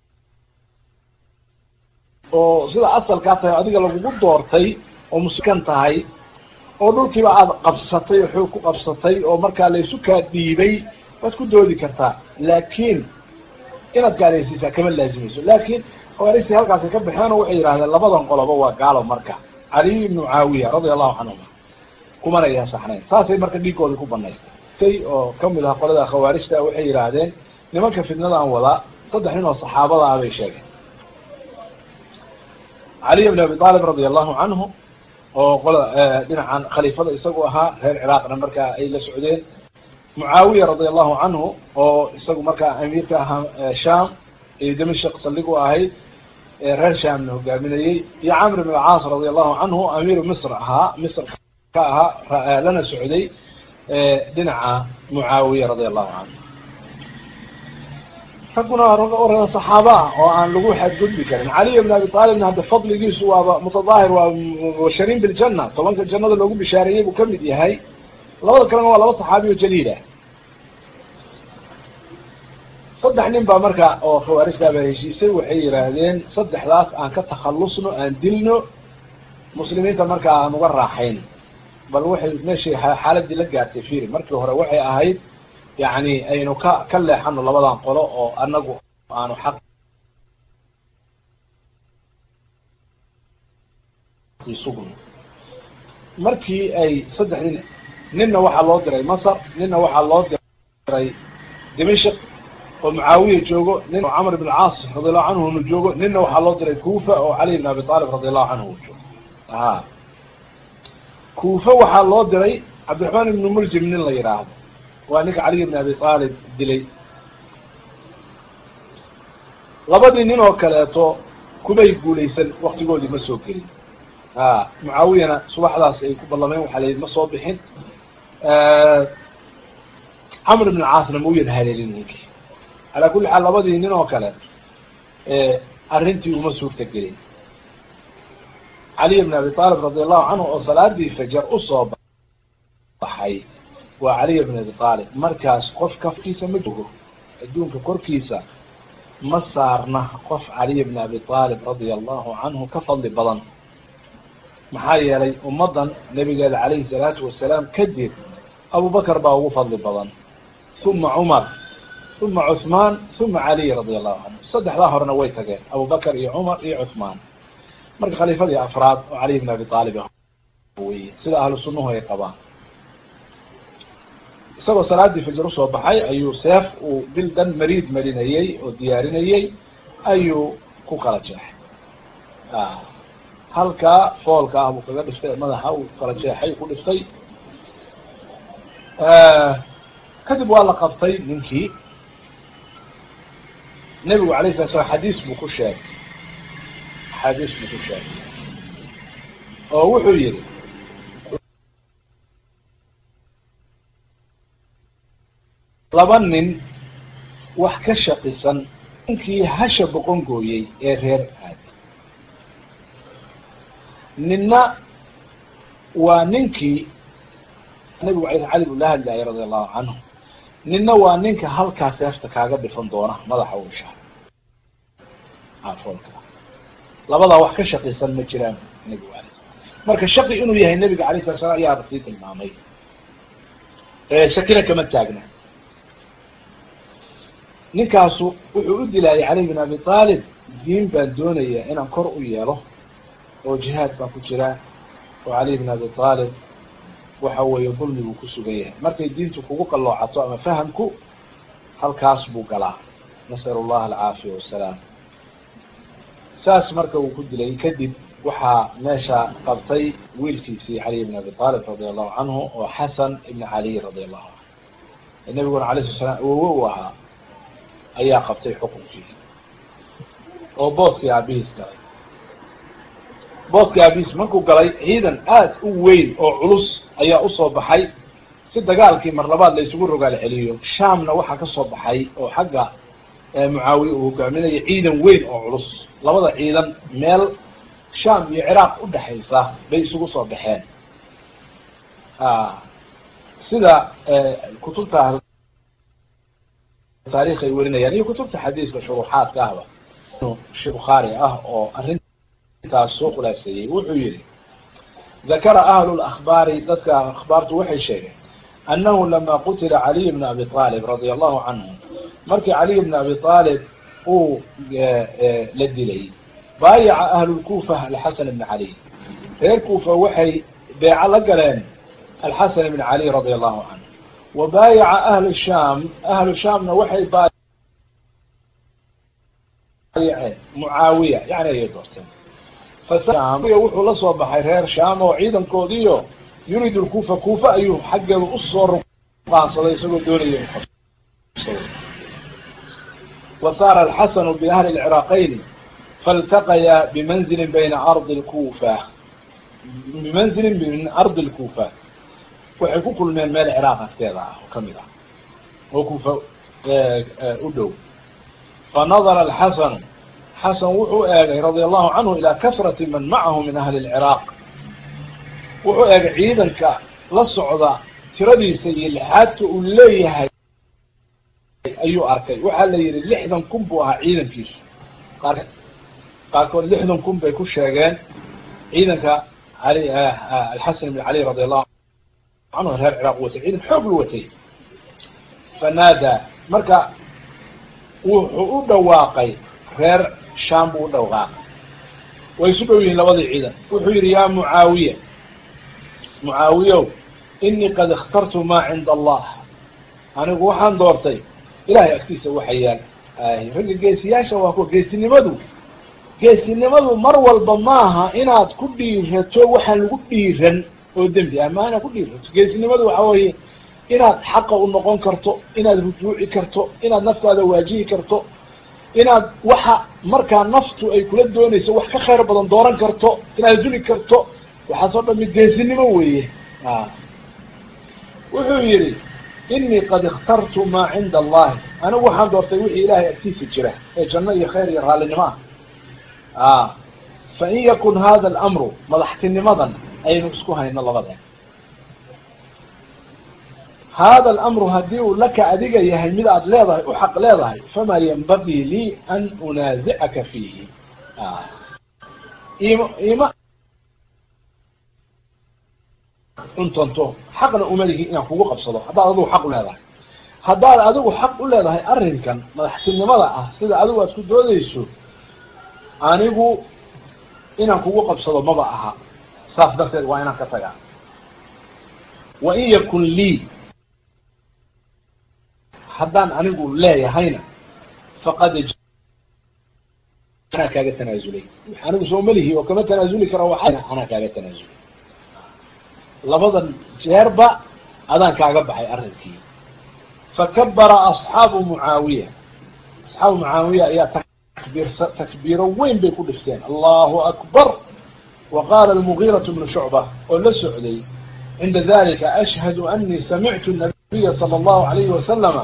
oo sida asalkaa tahay adiga lagugu doortay oo muskan tahay oo dhulkiiba aada qabsatay oo xoog ku qabsatay oo markaa laysu kaa dhiibay waad ku doodi kartaa laakiin inaad gaalaysiisaa kama laazimayso laakiin khawaarijtii halkaasay ka baxeen oo waxay yidhahdeen labadan qoloba waa gaalo marka caliy ibnu caawiya radia allahu canhuma kumana yaa saxnayn saasay marka dhiigooda ku banaystay oo kamid ah qolada khawaarijta waxay yidhaahdeen nimanka fitnadan wadaa saddex nin oo saxaabada ah bay sheegeen caliy ibn abi aalib radia allahu canhu oo qola dhinacan khaliifada isagu ahaa reer ciraaqna markaa ay la socdeen mucaawiya radia allahu canhu oo isagu markaa amiirka ahaa sham iyo dimashq saldhig u ahayd reer shamna hogaaminayey iyo camr ibn alcaas radia allahu canhu amiiru misr ahaa misr ka ahaa lana socday dhinaca mucaawiya radia allahu canhu ragguna rag saxaaba ah oo aan lagu xadgudbi karin caliy bn abi aalibna hadda fadligiisu waaba mutadaahir waa mubashariin biljana tobanka jannada loogu bishaareeyey buu kamid yahay labada kalena waa laba saxaabiyo jaliil ah saddex nin baa marka oo khawaarijtaaba heshiisay waxay yidhaahdeen saddexdaas aan ka takhalusno aan dilno muslimiinta markaa aan uga raaxayn bal waxay meeshay xaaladii la gaartay firi markii hore waxay ahayd yani aynu ka ka leexano labadan qolo oo anagu aanu xaq sugno markii ay saddex nin ninna waxaa loo diray masar ninna waxaa loo diray dimashik oo mucaawiya joogo nin oo camr ibn caas radiallahu canhuna joogo ninna waxaa loo diray kufa oo cali ibn abi aalib radiallahu canhu u joogo a kufa waxaa loo diray cabdiraxmaan ibnu muljim nin la yidhaahdo waa ninka caliy ibn abi aalib dilay labadii nin oo kaleeto kumay guulaysan waktigoodii ma soo gelin a mucaawiyana subaxdaas ay ku ballameen waxaa layidhi ma soo bixin camr ibn caasna ma u yad haleelin ninkii calaa kulli xaal labadii nin oo kale arrintii uma suurta gelin caliy ibn abi aalib radi allahu canhu oo salaadii fajar usoo baxay waa caliy bn abi aalib markaas qof kafkiisa ma joogo adduunka korkiisa ma saarna qof caliy bn abi aalib radia allahu canhu ka fadli badan maxaa yeelay ummaddan nabigeeda calayhi salaatu wasalaam kadib abubakr baa ugu fadli badan uma cumar uma cuثmaan uma caliy radi allahu canhu saddexdaa horena way tageen abubakr iyo cumar iyo cuثmaan marka khaliifadii afraad oo caliy bn abi aalib wey sida ahlu sunnahu ay qabaan isagoo salaadii fajr usoo baxay ayuu seef uu bil dhan mariid marinayey oo diyaarinayey ayuu ku kala jeexay halkaa foolka ah buu kaga dhiftay madaxa uu kala jeexay ku dhiftay kadib waa la qabtay ninkii nebigu alay sala slam xadiis buu ku sheegay xadiis buu ku sheegay oo wuxuu yihi laba nin wax ka shaqisan ninkii hasha boqon gooyey ee reer aadi ninna waa ninkii nabigu a cali buu la hadlayay radi allahu canhu ninna waa ninka halkaa seefta kaaga dhifan doona madaxa u ishaa afoolka labadaa wax ka shaqisan ma jiraan nebigu alay slam marka shaqi inuu yahay nebiga alay sala slam ayaaba sii tilmaamay shakina kama taagna ninkaasu wuxuu u dilaayay cali bin abi aalib diin baan doonaya inaan kor u yeelo oo jihaad baan ku jiraa oo cali bin abi aalib waxa weeye dulmiguu ku sugan yahay markay diintu kugu qalloocato ama fahamku halkaas buu galaa nasal allaha alcaafiya wasalaam saas marka uu ku dilay kadib waxaa meesha qabtay wiilkiisii caliy bin abi aalib radi allahu canhu oo xasan ibn caliy radi allahu canhu nabiguna alay sala slam awowe u ahaa ayaa qabtay xukunkii oo booskii aabihiis galay booskii aabihiis markuu galay ciidan aad u weyn oo culus ayaa usoo baxay si dagaalkii mar labaad la isugu rogaal celiyo shaamna waxaa kasoo baxay oo xagga mucaawiye uu hogaaminayo ciidan weyn oo culus labada ciidan meel shaam iyo ciraaq udhexaysa bay isugu soo baxeen sida kutubta taarikh ay warinayaan iyo kutubta xadiiska shuruuxaadka ahba she bukhaari ah oo arrintaas soo khulaaseeyey wuxuu yihi dakara ahlu lakbaari dadka akhbaartu waxay sheegeen annahu lama qutila caliy bna abi aalib radia allahu canhu markii caliy bna abi aalib uu la dilay baayaca ahlu lkufa alxasan ibna cali reer kufa waxay beeco la galeen alxasan ibn cali radia allahu canhu wa baayaca ahlu shaam ahlu shaamna waxay baayaceen mucaawiya yani ayay doorteen fasmuya wuxuu la soo baxay reer shaam oo ciidankoodiiyo yurid lkufa kufa ayuu xaggeedu usoo ruqaansaday isagoo doonaya wa saara alxasanu biahli lciraaqayn faltaqayaa bimanzilin bayna ardi lkufa bimanzilin min ardi lkufa waxay ku kulmeen meel ciraaq agteeda ah oo kamid ah oo kufa u dhow fanadara alxasanu xasan wuxuu eegay radia allahu canhu ilaa kasrati man macahu min ahli lciraaq wuxuu eegay ciidanka la socda tiradiisa iyo lixaadka uu leeyahay ayuu arkay waxaa la yihi lixdan kun buu ahaa ciidankiisu qaar qaarkood lixdan kun bay ku sheegeen ciidanka ali alxasan ibn cali radi allahu canhu reer ciraaq watay ciidan xoog lu watay fanaadaa marka wuxuu u dhawaaqay reer sham buu u dhawaaqay way isu dhow yihiin labadii ciidan wuxuu yihi ya mucaawiya mucaawiyow inii qad ikhtartu ma cinda allah anigu waxaan doortay ilahay agtiisa waxa yaal ragga geesiyaasha waa kuwa geesinimadu geesinimadu mar walba maaha inaad ku dhiirato waxaan lagu dhiiran oo dembi ah maa inaad ku dhiirato geesinimadu waxa weeye inaad xaqa u noqon karto inaad rujuuci karto inaad naftaada waajihi karto inaad waxa markaa naftu ay kula doonayso wax ka khayr badan dooran karto inaad zuli karto waxaasoo dhami geesinimo weeye wuxuu yihi inii qad ikhtartu maa cinda allahi anigu waxaan doortay wixii ilahay agtiisa jira ee janno iyo khayr iyo raallinimo ah fain yakun hada alamru madaxtinimadan aynu isku hayno labada hada alamru haddii uu laka adiga yahay mid aad leedahay u xaq leedahay famaa yanbagii lii an unaazicaka fiihi im ima cuntanto xaqna uma lihi inaan kugu qabsado haddaad adigu xaq u leedahay haddaad adigu xaq u leedahay arrinkan madaxtinimada ah sida adigu aad ku doodayso anigu inaan kugu qabsado maba aha saas darteed waa inaan ka tagaa wa in yakun lii haddaan anigu leeyahayna faqad anaa kaaga tanaasulay anigu soo malihi oo kama tanaasuli karo waa anaa kaaga tanaasulay labadan jeerba adaan kaaga baxay arrinkii fakabara asxaabu mucaawiya asxaabu mucaawiya ayaa takbiirsa takbiiro weyn bay ku dhifteen allahu akbar wa qaala almugiiratu bnu shucba oo la socday cinda dalika ashhadu anii samictu nabiya sala allahu alayhi wasalama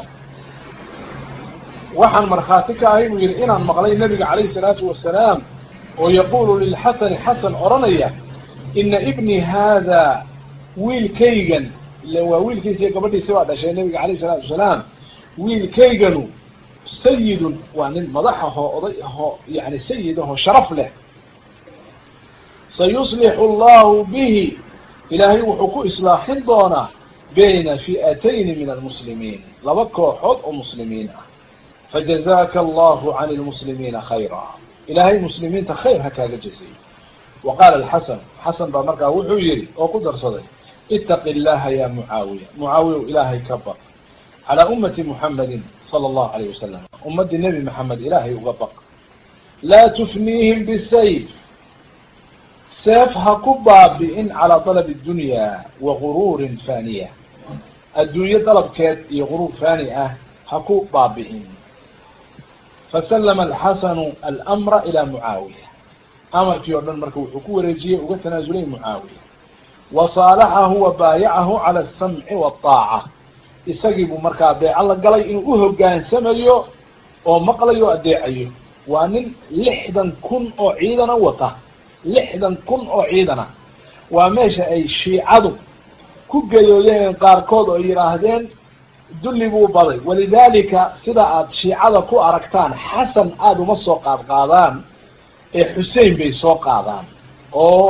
waxaan markhaati ka ahay buu yihi inaan maqlay nabiga calayhi salaatu wasalaam oo yaqulu lilxasani xasan odhanaya ina ibni hada wiilkaygan ile waa wiilkiisa iyo gabadhiisi baa dhashay nabiga alayh salaatu wasalaam wiilkayganu sayidun waa nin madax ahoo oday ahoo yani sayid ahoo sharaf leh sayuslixu allahu bihi ilaahay wuxuu ku islaaxin doonaa bayna fi'atayni min almuslimiin laba kooxood oo muslimiin ah fajazaka allahu can lmuslimiina khayra ilaahay muslimiinta khayr ha kaaga jazeeyo wa qaala alxasan xasan baa markaa wuxuu yihi oo ku darsaday itaqi llaha ya mucaawiya mucaawiyaw ilaahay ka baq calaa ummati muxamedin sala allahu alayh wasalam ummaddii nebi maxamed ilaahay uga baq laa tufniihim bisayf seef ha ku baabi'in calaa dalabi dunya wa guruurin faniya adduunyo dalabkeed iyo guruur fani ah ha ku baabi'in faslama alxasanu almra ilaa mucaawiya amarkii oo dhan marka wuxuu ku wareejiyey uga tanaasulay mucaawiya wa saalaxahu wa baayacahu cala asamci waataaca isagii buu markaa beeco la galay inuu u hogaansamayo oo maqlayo o adeecayo waa nin lixdan kun oo ciidana wata lixdan kun oo ciidana waa meesha ay shiicadu ku geyoodeen qaarkood oo yidhaahdeen dulli buu baday walidalika sida aad shiicada ku aragtaan xasan aada uma soo qaad qaadaan ee xusein bay soo qaadaan oo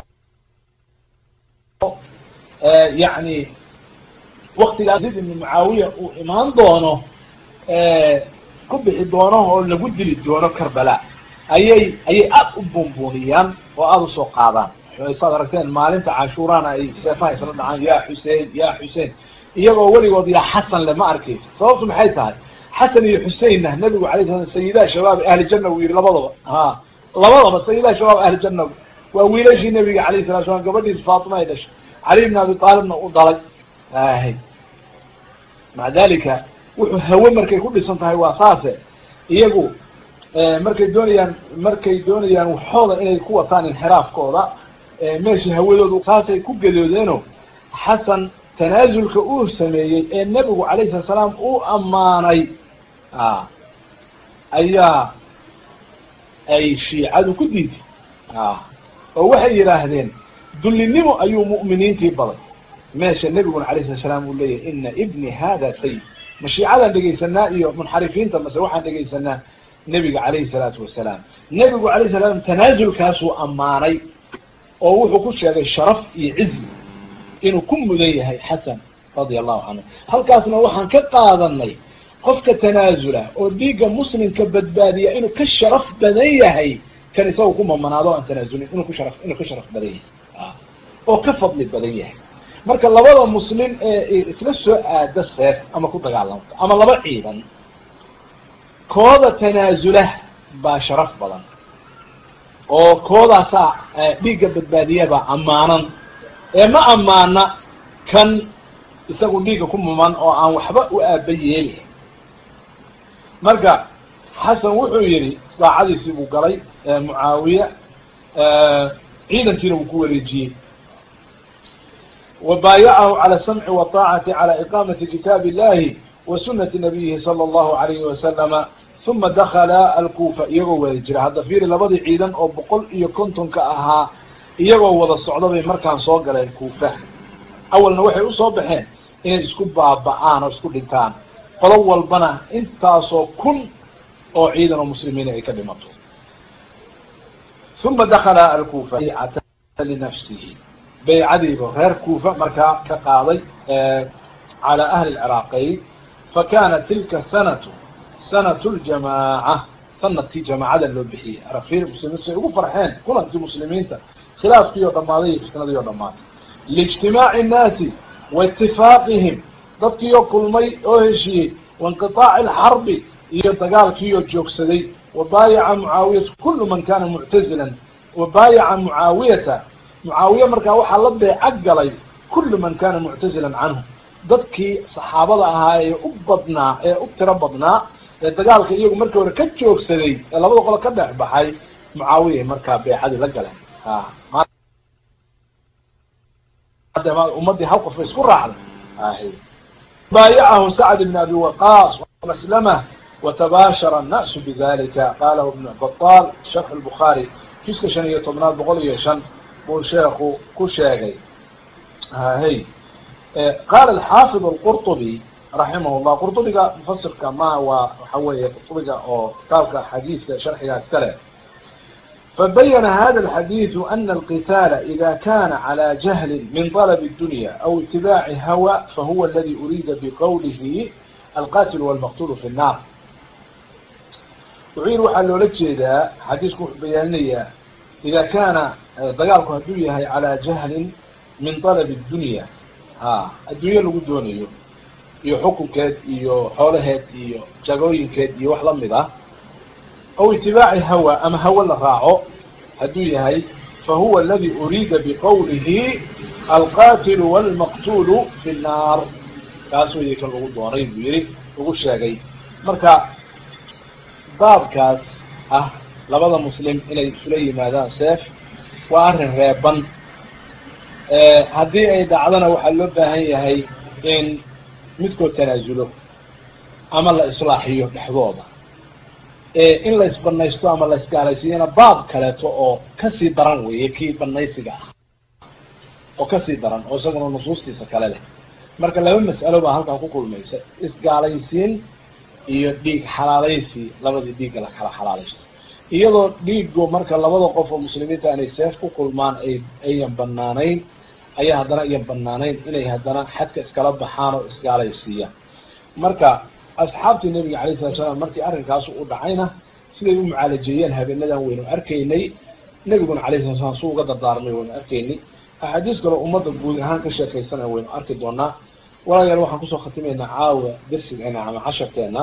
yacni waktigaa zid ibni mucaawiya uu imaan doono ku bixi doono oo lagu dili doono karbala ayay ayay aada u buunbuuniyaan oo aada usoo qaadaan saad aragteen maalinta cashuurana ay seefaha isla dhacaan ya xusein ya xusein iyagoo weligood yaa xasan le ma arkaysa sababtu maxay tahay xasan iyo xuseinna nabigu alay sala sayidaa shabaab ahli janna uu yihi labadaba ha labadaba sayidaa shabaab ahli janna waa wiilashii nabiga alayh salatu slam gabadhiisa faatima ay dhashay cali bn abi aalibna u dhalay ahy maca dalika wuxuu hawe markay ku dhisan tahay waa saase iyagu markay doonayaan markay doonayaan waxooda inay ku wataan inxiraafkooda meeshii hawadoodu saasay ku gadoodeeno xasan tanaasulka uu sameeyey ee nebigu calayhi salat salaam uu ammaanay a ayaa ay shiicadu ku diiday a oo waxay yidhaahdeen dullinimo ayuu mu'miniintii baday meesha nebiguna alayh salat salaam uu leeyahy ina ibni hada sayid ma shiicadaan dhegaysanaa iyo munxarifiinta mase waxaan dhegaysanaa nebiga calayhi salaatu wasalaam nebigu alayh salam tanaasulkaasuu ammaanay oo wuxuu ku sheegay sharaf iyo cizi inuu ku mudan yahay xasan radia allahu canhu halkaasna waxaan ka qaadanay qofka tanaasula oo dhiigga muslimka badbaadiya inuu ka sharaf badan yahay kan isaga ku mamanaado o aan tanaasulin inuu ku shara inuu ka sharaf badan yahay oo ka fadli badan yahay marka labada muslim ee isla soo aada seef ama ku dagaalamta ama laba ciidan kooda tanaasula baa sharaf badan oo koodaasaa dhiigga badbaadiyabaa ammaanan ee ma ammaana kan isagu dhiigga ku muman oo aan waxba u aaba yeelin marka xasan wuxuu yidhi saacadiisii buu galay mucaawiya ciidankiina wuu ku wareejiyey wa baayacahu cala samci wataacati cala iqaamati kitaabi illahi wa sunati nabiyihi sala allahu alayhi wasalama uma dakala alkuufa iyagoo wada jira hadda fiiri labadii ciidan oo boqol iyo kontonka ahaa iyagoo wada socda bay markaan soo galeen kuufa awalna waxay usoo baxeen inay isku baaba'aan oo isku dhintaan qolo walbana intaasoo kun oo ciidan oo muslimiina ay ka dhimato uma dakala alkuufa baycata linafsihi baycadiiba reer kuufa markaa ka qaaday cala ahli lciraaqayn fakana tilka sanatu sanatu ljamaaca sanadkii jamaacada loo bixiyey arafir muslimiintu ay ugu farxeen kulankii muslimiinta khilaafkii oo dhammaaday iyo fitnadii oo dhammaatay liijtimaaci innaasi wa itifaaqihim dadkii oo kulmay oo heshiiyey wainqiطaaci alxarbi iyo dagaalkii oo joogsaday wabaayaca mucaawiyata kulu man kana muctazilan wabaayaca mucaawiyata mucaawiye markaa waxaa la beeca galay kulu man kana muctazilan canhu dadkii saxaabada ahaa ee u badnaa ee u tiro badnaa ee dagaalka iyagu markii hore ka joogsaday ee labada qolo ka dhex baxay mucaawiya markaa beexadii la galeen ummadii hal qof bay isku raacday baayacahu sacd bn abi waqaas maslama watabaashara الnasu bidalika qalahu ibn baطal sharx lbukhaari juska shan iyo tobnaad boqol iyo shan buu sheeku ku sheegay hy qaala alxaafid alqurطubi raximah llah qurطubiga mufasirka ma waa waxa weeye qurطubiga oo kitaabka xadiiska sharxigaas kale fabayana hada alxadiidu ana alqitaala ida kana calى jahli min طalb الdunya aw itibaaci hawa fahuwa aladi uriida biqowlihi alqatil wاlmaqtul fi الnar wuxuu yihi waxaa loola jeedaa xadiisku wuxuu bayaaninayaa ida kana dagaalku hadduu yahay calى jahlin min طalb الdunya ha adduunye lagu doonayo iyo xukunkeed iyo xoolaheed iyo jagooyinkeed iyo wax lamid ah aw itibaaci hawa ama hawa la raaco hadduu yahay fahuwa aladi uriida biqowlihi alqatilu wاlmaqtulu fi الnar kaas wey kan lagu doonay buu yihi lagu sheegay marka baabkaas ah labada muslim inay isula yimaadaan seef waa arrin reeban haddii ay dhacdona waxaa loo baahan yahay in midkood tanaasulo ama la islaaxiyo dhexdooda in la isbanaysto ama la isgaalaysiiyana baab kaleeto oo kasii daran weeye kii banaysiga ah oo kasii daran oo isaguna nusuustiisa kale leh marka laba mas'alo baa halkaa ku kulmaysa isgaalaysiin iyo dhiig xalaalaysi labadii dhiigga la kala xalaalaysto iyadoo dhiigo marka labada qof oo muslimiinta inay seef ku kulmaan ay ayan banaanayn ayaa haddana ayan banaanayn inay haddana xadka iskala baxaan oo isgaalaysiiyaan marka asxaabtii nabiga alayh salatu salaam markii arrinkaasu u dhacayna siday u mucaalajeeyeen habeenadan waynu arkaynay nebiguna alayh salatu slam su uga dardaarmay waynu arkaynay axaadiis kaloo ummadda guud ahaan ka sheekaysana waynu arki doonaa walaalayaal waxaan kusoo khatimaynaa caawa darsigeena ama casharkeena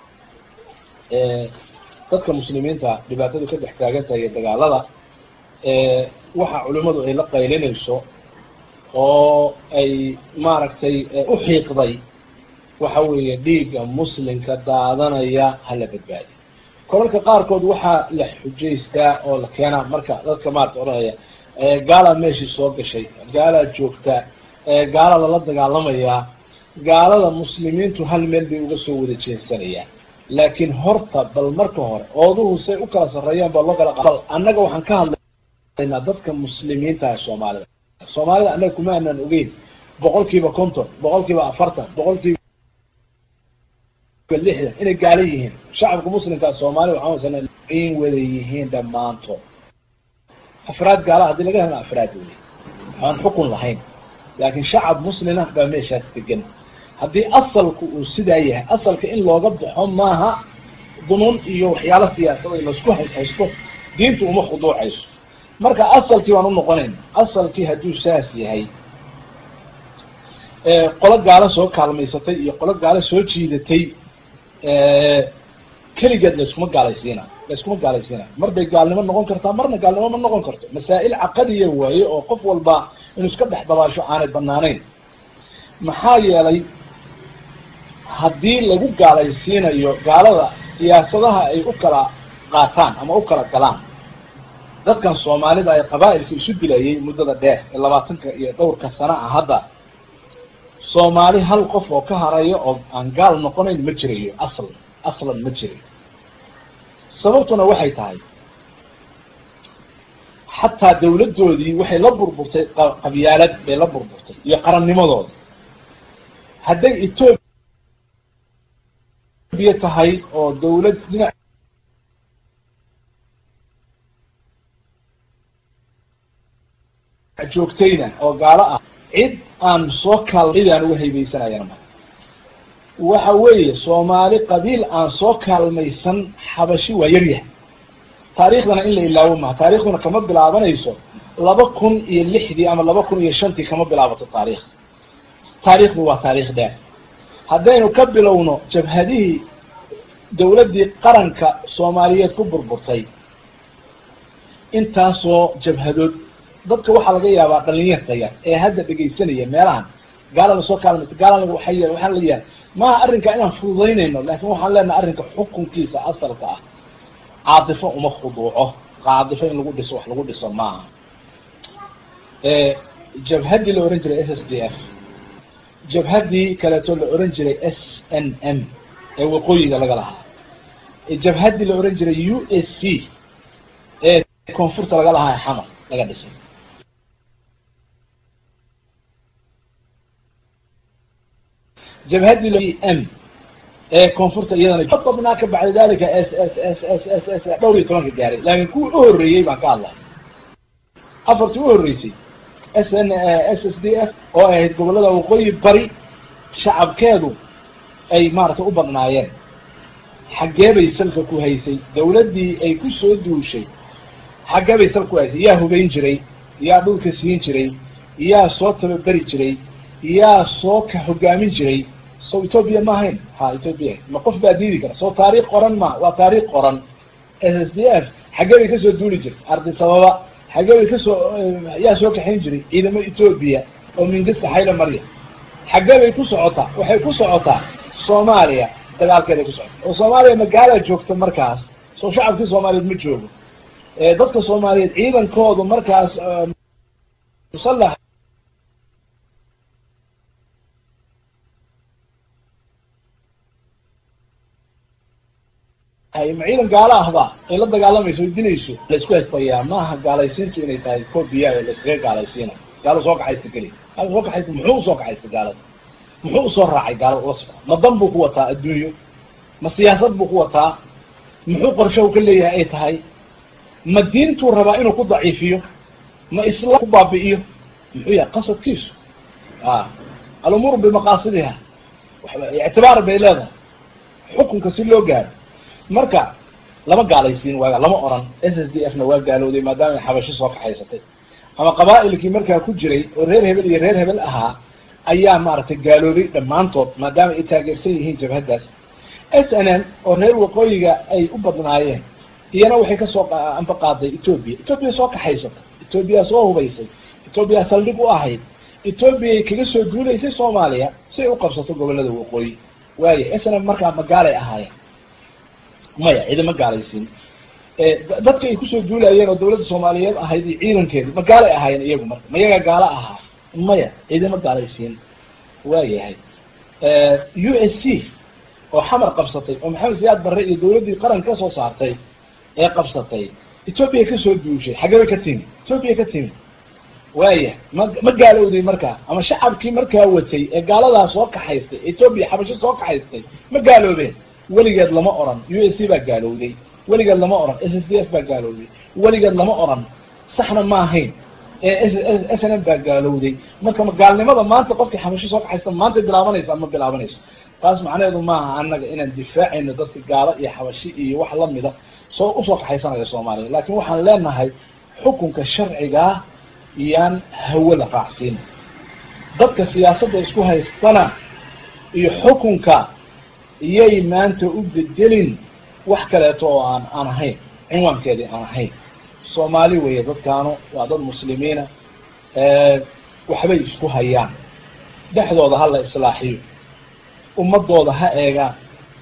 dadka muslimiinta dhibaatadu ka dhex taagan tahay iyo dagaalada waxa culimadu ay la qaylinayso oo ay maaragtay u xiiqday waxa weeye dhiigga muslimka daadanaya hala badbaadi kolalka qaarkood waxaa la xujaystaa oo la keenaa marka dadka maarata odhanaya gaalaa meeshii soo gashay gaalaa joogta gaalada la dagaalamayaa gaalada muslimiintu hal meel bay uga soo wada jeensanayaan laakiin horta bal marka hore ooduhu say u kala sarreeyaan baa loo kala bal annaga waxaan ka hadlaynaa dadka muslimiinta ah soomaalida soomaalida annaga kuma aanaan ogeyn boqol kiiba konton boqol kiiba afartan boqol kiiba lixdan inay gaalo yihiin shacabka muslimkaa soomaalida waxaan wasana in wada yihiin dhammaantood afraad gaala haddii laga helna afraad wey waxaan xukun lahayn laakiin shacab muslima baa meeshaas degan haddii asalku uu sidaa yahay asalka in looga baxo maaha dunuun iyo waxyaalo siyaasada laisku hayshaysto diintu uma khuduucayso marka asalkii baan unoqonayna asalkii hadduu saas yahay qolo gaalo soo kaalmaysatay iyo qolo gaalo soo jiidatay keligeed layskuma gaalaysiina layskuma gaalaysiina mar bay gaalnimo noqon kartaa marna gaalnimo ma noqon karto masaa'il caqadiya waaye oo qof walba inuu iska dhex dabaasho aanay banaanayn maxaa yeelay haddii lagu gaalaysiinayo gaalada siyaasadaha ay u kala qaataan ama u kala galaan dadkan soomaalida ay qabaa'ilka isu dilayay muddada dheer ee labaatanka iyo dhowrka sana ah hadda soomaali hal qof oo ka harayo oo aan gaal noqonayn ma jirayo aslan aslan ma jirayo sababtuna waxay tahay xataa dawladdoodii waxay la burburtay qabyaalad bay la burburtay iyo qarannimadooda hadday etoobiya tahay oo dawlad dhinac joogtayna oo gaalo ah cid aan soo kaal cid aan uga haybaysanayana ma waxa weeye soomaali qabiil aan soo kaalmaysan xabashi waa yaryahay taarikhdana in la ilaawo maha taarikhduna kama bilaabanayso laba kun iyo lixdii ama laba kun iyo shantii kama bilaabato taarikhda taarikhdu waa taarikh dheer haddaynu ka bilowno jabhadihii dawladdii qaranka soomaaliyeed ku burburtay intaasoo jabhadood dadka waxaa laga yaabaa dhalinyarta yar ee hadda dhegaysanaya meelahan gaalada soo kaalmaysa gaalada waay waxaan la yahay maaha arrinka inaan fududaynayno laakin waxaan leenahay arrinka xukunkiisa asalka ah caadifo uma khuduuco caadifo in lagu dhiso wax lagu dhiso maaha jabhaddii la ohan jiray s s d f jabhaddii kaleeto la ohan jiray s n m ee waqooyiga laga lahaa jabhaddii la ohan jiray u s c ee koonfurta laga lahaa ee xamar laga dhisay jabhaddii m ee koonfurta iyadana badnaa ka bacda dalika s s s s s s dhowr iyo tobanka gaaray laakin kuwii u horreeyey baan ka hadlay afartii u horreysay s n s s d f oo ahayd gobollada waqooyi bari shacabkeedu ay maaragtay u badnaayeen xaggee bay salka ku haysay dawladdii ay ku soo duushay xaggee bay salka ku haysay yaa hubayn jiray yaa dhulka siin jiray yaa soo tababeri jiray yaa soo ka hogaamin jiray so ethoobia ma ahayn ha ethoobia ma qof baa diidi kara soo taariikh qoran ma waa taariikh qoran s s d f xaggee bay kasoo duuli jirtay ardi sababa xaggee bay kasoo yaa soo kaxayn jiray ciidamo ethoobia oo mingista xayla marya xaggee bay ku socotaa waxay ku socotaa soomaaliya dagaalkeeday ku socota oo soomaaliya magaalaa joogta markaas soo shacabkii soomaaliyeed ma joogo dadka soomaaliyeed ciidankoodu markaas musalax ma ciidan gaalo ahba ay la dagaalamayso o dilayso laisku haystayaa maaha gaalaysiintu inay tahay kobiya ee laiskaga gaalaysiina gaalo soo kaxaysta keliya gaalo soo kaxaysta muxuu usoo kaxaysta gaalada muxuu usoo raacay gaalada la socda ma dan buu ku wataa adduunyo ma siyaasad buu ku wataa muxuu qorsho u ka leeyahay ay tahay ma diintuu rabaa inuu ku daciifiyo ma islaam ku baabi'iyo muxuu yahay qasadkiisu a alumuuru bimaqaasidiha ictibaar bay leedahay xukunka si loo gaaro marka lama gaalaysiin waaga lama oran s s d f na waa gaalowday maadaama ay xabasho soo kaxaysatay ama qabaa'ilkii markaa ku jiray oo reer hebel iyo reer hebel ahaa ayaa maaragtay gaaloobay dhammaantood maadaama ay taageersan yihiin jabhaddaas s n n oo reer waqooyiga ay u badnaayeen iyana waxay kasoo amba qaaday ethoobia ethoobia soo kaxaysatay ethoobia soo hubaysay ethoobia saldhig u ahayd ethoobiyaay kaga soo duulaysay soomaaliya si ay u qabsato gobollada waqooyi waaya s n n markaa magaalay ahaayeen maya ciidama gaalaysiin dadka ay kusoo duulayeen oo dawladda soomaaliyeed ahayd iyo ciidankeedu magaalay ahaayeen iyagu marka mayagaa gaalo ahaa maya ciidama gaalaysiin waa yahay u s c oo xamar qabsatay oo maxamed siyaad barre iyo dawladdii qaran ka soo saartay ee qabsatay etoobiya kasoo duushay xaggeba ka timi etoobiya ka timi waaya ma ma gaalowday markaa ama shacabkii markaa watay ee gaaladaa soo kaxaystay etoobiya xabasho soo kaxaystay ma gaaloobeen weligeed lama oran u s c baa gaalowday weligeed lama oran s s d f baa gaalowday weligeed lama oran saxna ma ahayn s n m baa gaalowday marka ma gaalnimada maanta qofkii xabasho soo kaxaysta maanta bilaabanaysa ma bilaabanayso taas macnaheedu maaha annaga inaan difaacayno dadka gaalo iyo xabashi iyo wax lamida soo usoo kaxaysanaya soomaaliya laakin waxaan leenahay xukunka sharcigaa iyaan hawada raacsiin dadka siyaasadda isku haystana iyo xukunka iyay maanta u bedelin wax kaleeto oo aan aan ahayn cinwaankeedii aan ahayn soomaali weeye dadkaanu waa dad muslimiina waxbay isku hayaan dhexdooda ha la islaaxiyo ummadooda ha eegaan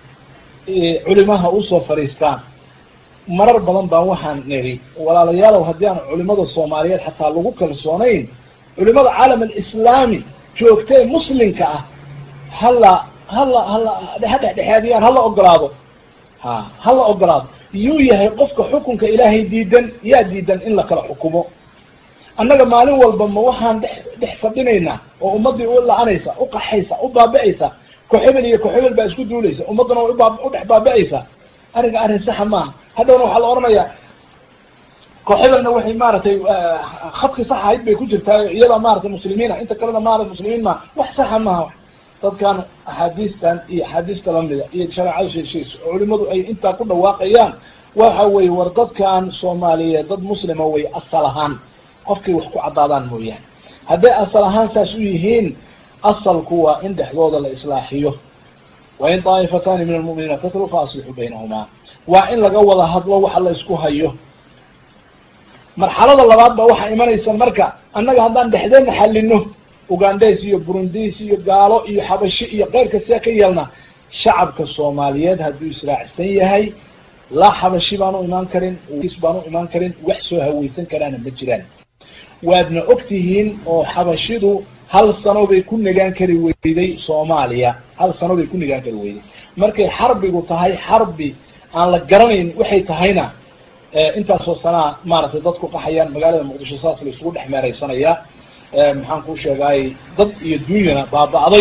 culimaha usoo fadhiistaan marar badan baan waxaan nidhi walaalayaalow haddii aan culimada soomaaliyeed xataa lagu kalsoonayn culimada caalam alislaami joogtee muslimka ah hala hala hala ha dhexdhexaadiyaan hala ogolaado ha hala ogolaado yuu yahay qofka xukunka ilaahay diidan yaa diidan in la kala xukumo annaga maalin walba ma waxaan dhex dhex fadhinaynaa oo ummaddii u la-anaysa u qaxaysa u baabi'aysa koxebel iyo koxebel baa isku duulaysa ummaddana way ubaa u dhex baabi'aysa arrinka arrin saxa maaha hadhowna waxaa la odhanayaa koxebelna waxay maaragtay khadki sax ahayd bay ku jirtaa iyadaa maratay muslimiina inta kalena maarata muslimiin maaha wax saxa maaha dadkan axaadiistan iyo axaadiista lamida iyo shareecada sheeshayso oo culimadu ay intaa ku dhawaaqayaan waxa weye war dadkan soomaaliyeed dad muslima way asal ahaan qofkay wax ku caddaadaan mooyaane hadday asal ahaan saas u yihiin asalku waa in dhexdooda la islaaxiyo wain daa'ifatani min almu'miniina tatlu fa aslixuu baynahumaa waa in laga wada hadlo waxa la isku hayo marxalada labaad ba waxaa imanaysa marka annaga haddaan dhexdeedna xallino ugandes iyo burundis iyo gaalo iyo xabashi iyo keyrka see ka yeelna shacabka soomaaliyeed hadduu israacsan yahay laa xabashi baan u imaan karin baan u imaan karin wax soo haweysan karaana ma jiraan waadna og tihiin oo xabashidu hal sano bay ku nagaan kari weyday soomaaliya hal sano bay ku nagaan kari weyday markay xarbigu tahay xarbi aan la garanayn waxay tahayna intaasoo sanaa maaragtay dadku qaxayaan magaalada muqdisho saas la isugu dhex meeraysanayaa maxaan kuu sheegaay dad iyo dunyana baaba'day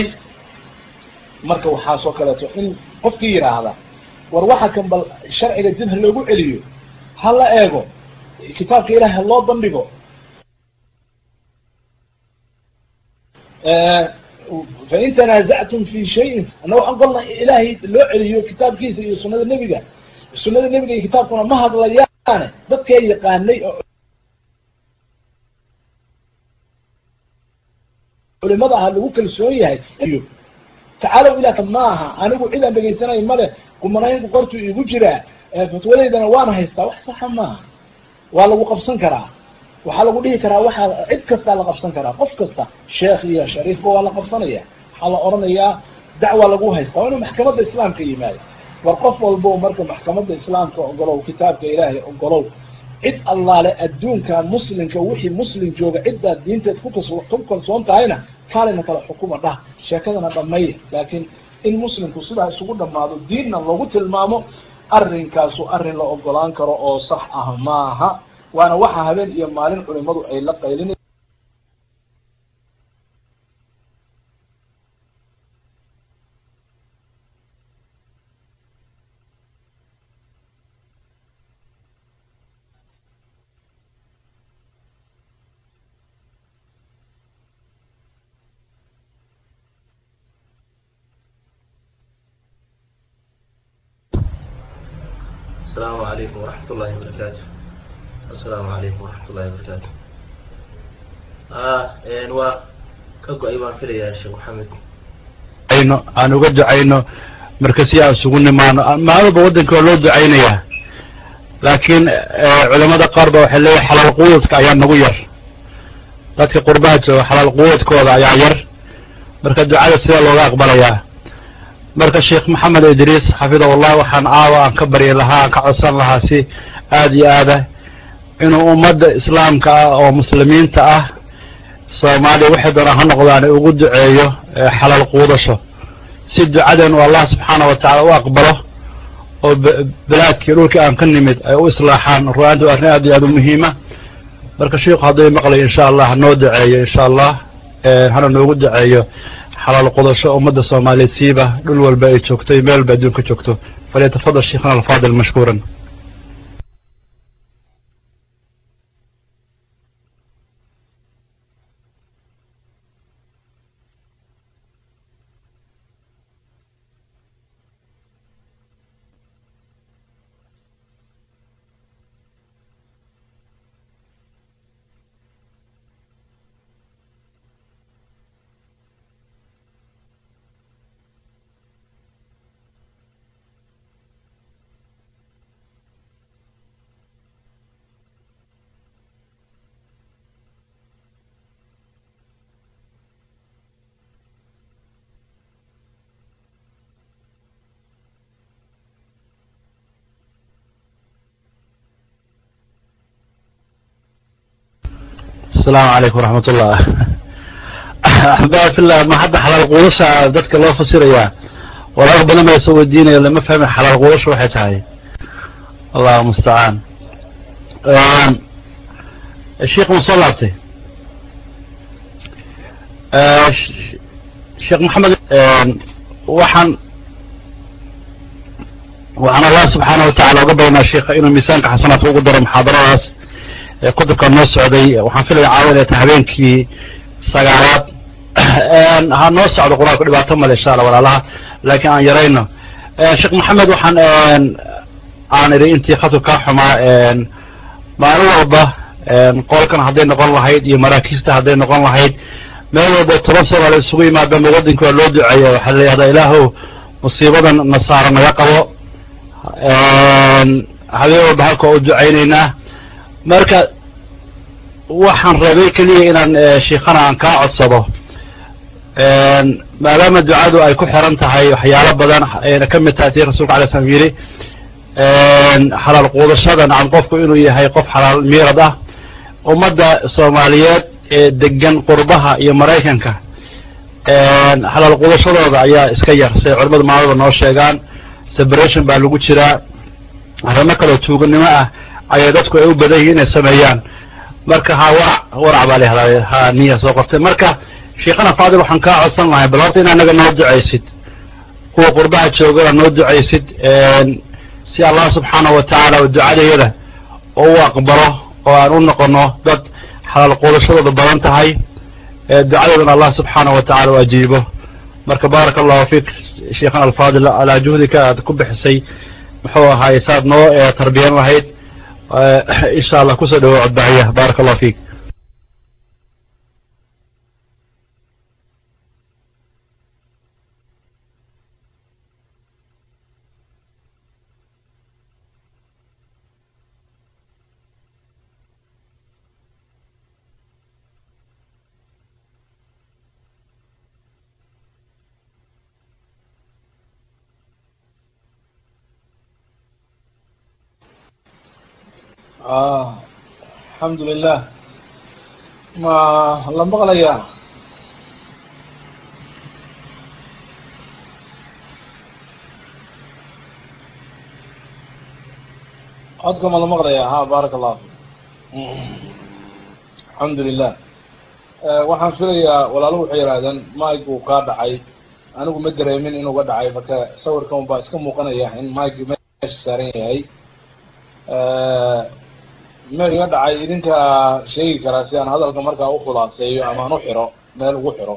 marka waxaasoo kaleeto in qofkii yidhaahda war waxa kan bal sharciga dib ha loogu celiyo ha la eego kitaabka ilaah ha loo bandhigo fain tanaasactum fi shayin ana waxaan qolna ilaahay loo celiyo kitaabkiisa iyo sunada nebiga sunada nebiga iyo kitaabkuna ma hadlayaane dadkee yaqaanay oo culimada aha lagu kalsoon yahay tacaalow ilaa maaha anigu cid aan dhegaysanayo male kumanaynku qortuu igu jiraa fatwadaydana waana haystaa wax saxa maaha waa lagu qabsan karaa waxaa lagu dhihi karaa waxaa cid kastaa la qabsan karaa qof kasta sheekh iyo shariifba waa la qabsanaya waxaa la odhanayaa dacwaa lagu haystaa waa inuu maxkamadda islaamka yimaado war qof walbo marka maxkamadda islaamka ogolow kitaabka ilaahay ogolow cid allaale adduunka muslimka wixii muslim jooga ciddaad diinteed kukas ku kalsoon tahayna kaalina kala xukuma dhah sheekadana dhamaya laakiin in muslimku sidaa isugu dhamaado diinna lagu tilmaamo arrinkaasu arrin la ogolaan karo oo sax ah maaha waana waxa habeen iyo maalin culimadu ay la qaylina السلام عليكم ورحمة الله وبركاته السلام عليكم ورحمة الله وبركاته آه waa ka go-ay baan filayaa sheekh maxamed ayno aan uga ducayno marka si aan isugu nimaano maalba waddanka waa loo ducaynayaa laakiin culamada qaar ba waxay leeyahay xalaal quwadka ayaa nagu yar dadka qurbaha jooga xalaal quwadkooda ayaa yar marka ducada sidaa looga aqbalayaa marka sheekh maxamed idriis xafidahullah waxaan aawa aan ka baryi lahaa aan ka codsan lahaa si aada iyo aada inuu ummadda islaamka ah oo muslimiinta ah soomaaliya waxay doonaan ha noqdaan ugu duceeyo xalaal quudasho si ducadeenu allah subxaana wa tacala u aqbalo oo balaadkii dhulkii aan ka nimid ay u islaaxaan ruaanti waa arrin aad iyo aad u muhiima marka shiiku hadday maqlayo insha allah hanoo duceeyo insha allah hana noogu duceeyo xalaal qudasho ummadda soomaaliyeed siiba dhul walba ay joogto iyo meel walba adduunka joogto falyatafadal sheikhana alfaadil mashkuuran asalaamu calaykum waraxmat ullah axbaa fillah ma hadda xalaal quudasha dadka loo fasirayaa walaal badan baa soo weydiinaya lama fahmin xalaal quudasha waxay tahay allahu mustacaan sheikh ma soo laabtay sheekh maxamed waxaan waxaan allah subxaana wa tacala uga badanaa sheikha inuu miisaanka xasanaadka ugu daro muxaadaradaas kutubka noo socday waxaan filaya caawa inay tahay habeenkii sagaalaad ha noo socdo qur-aanku dhibaato male insha alla walaalaha laakiin aan yarayno sheekh maxamed waxaan aan idhi intii khadku kaa xumaa maalin walba qolkan hadday noqon lahayd iyo maraakiista hadday noqon lahayd meel walba toban sano la isugu yimaadama waddanki waa loo duceeya waxaa la yidhahdaa ilaahow musiibadan nasaara naga qabo habeen walba halka u ducaynaynaa marka waxaan rabay keliya inaan shiikhana aan kaa codsado maadaama ducadu ay ku xiran tahay waxyaalo badan ayna ka mid tahay tii rasulka alay slam yidhi xalaal quudashada nacam qofku inuu yahay qof xalaal miirad ah ummadda soomaaliyeed ee degan qurbaha iyo maraykanka xalaal quudashadooda ayaa iska yar siay culamadu maalada noo sheegaan separation baa lagu jiraa arrimo kaloo tuuganimo ah ayay dadku ay u badan yihin inay sameeyaan marka ha warac warac baa lahahdaa ha niya soo qortay marka sheekhana faadil waxaan kaa codsan lahay bal horta in anaga noo ducaysid kuwa qurbaha joogana noo ducaysid si allah subxaanahu wa tacaala oo ducadayada oo u aqbalo oo aan u noqono dad xalaal quudashadooda badan tahay ducadoodana allah subxaanahu wa tacala u ajiibo marka baaraka allahu fiik sheikhana alfaadil alaa juhdika aad ku bixisay muxuu ahaay saad noo tarbiyan lahayd insha allah kusoo dhawo codbaxiya baaraka allahu fiik alxamdu lilah ma la maqlayaa codka ma la maqlayaa ha baaraka allahu fik alxamdu lilah waxaan filayaa walaalo waxay yidhahdeen mike uu kaa dhacay anigu ma dareemin inuu ga dhacay marka sawirkan baa iska muuqanaya in mike meesha saaran yahay meel iga dhacay idinkaa sheegi karaa si aan hadalka markaa ukhulaaseeyo ama aan u xiro meel ugu xiro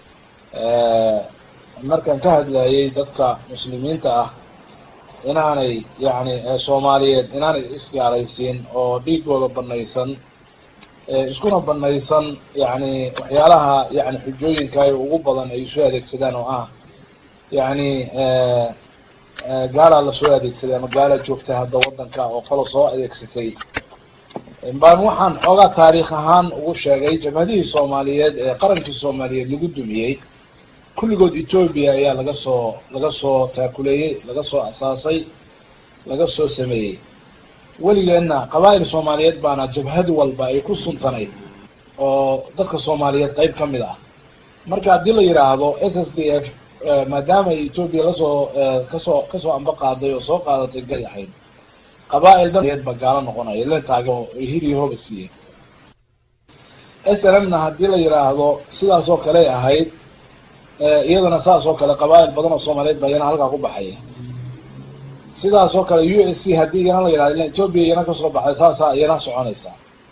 markaan ka hadlayay dadka muslimiinta ah inaanay yani soomaaliyeed inaanay isgaalaysiin oo dhiigooda banaysan iskuna banaysan yani waxyaalaha yani xujooyinka ay ugu badan ay soo adeegsadaan oo ah yani gaalaa lasoo adeegsaday ama gaalaa joogta hadda wadanka oo kalo soo adeegsatay baan waxaan xoogaa taariikh ahaan ugu sheegay jabhadihii soomaaliyeed ee qarankii soomaaliyeed lagu dumiyey kulligood etoobiya ayaa laga soo laga soo taakuleeyey laga soo asaasay laga soo sameeyey weligeenna qabaa'il soomaaliyeed baana jabhad walba ay ku suntanayd oo dadka soomaaliyeed qayb ka mid ah marka haddii la yidhaahdo s s d f maadaama ay etoobiya lasoo kasoo kasoo amba qaaday oo soo qaadatay gal ahayd qabaa-il daeed ba gaalo noqonaya len taago hiriyo hooba siiyey s l m na haddii la yidhaahdo sidaas oo kale ahayd iyadana saas oo kale qabaa-il badan oo soomaaliyeed ba iyana halkaa ku baxaya sidaas oo kale u s c haddii iyana la yidhahdo etoobiya iyana kasoo baxday saasaa iyana soconaysa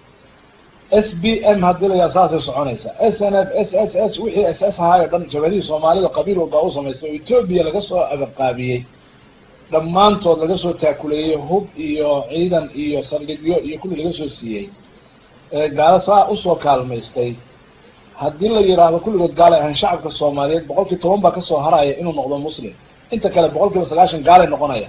s b m haddii la yidhahdo saasay soconaysa s n f s s s wixii s s ahaay o dhan jabadihii soomaalida qabiil walbaa u samaystay oo etoobiya laga soo abaqaabiyey dhammaantood laga soo taakuleeyey hub iyo ciidan iyo saldhigyo iyo kulli laga soo siiyey gaalo saa usoo kaalmaystay haddii la yidhaahdo kulligood gaalay ahaan shacabka soomaaliyeed boqol kii toban baa kasoo haraya inuu noqdo muslim inta kale boqol kiiba sagaashan gaalay noqonaya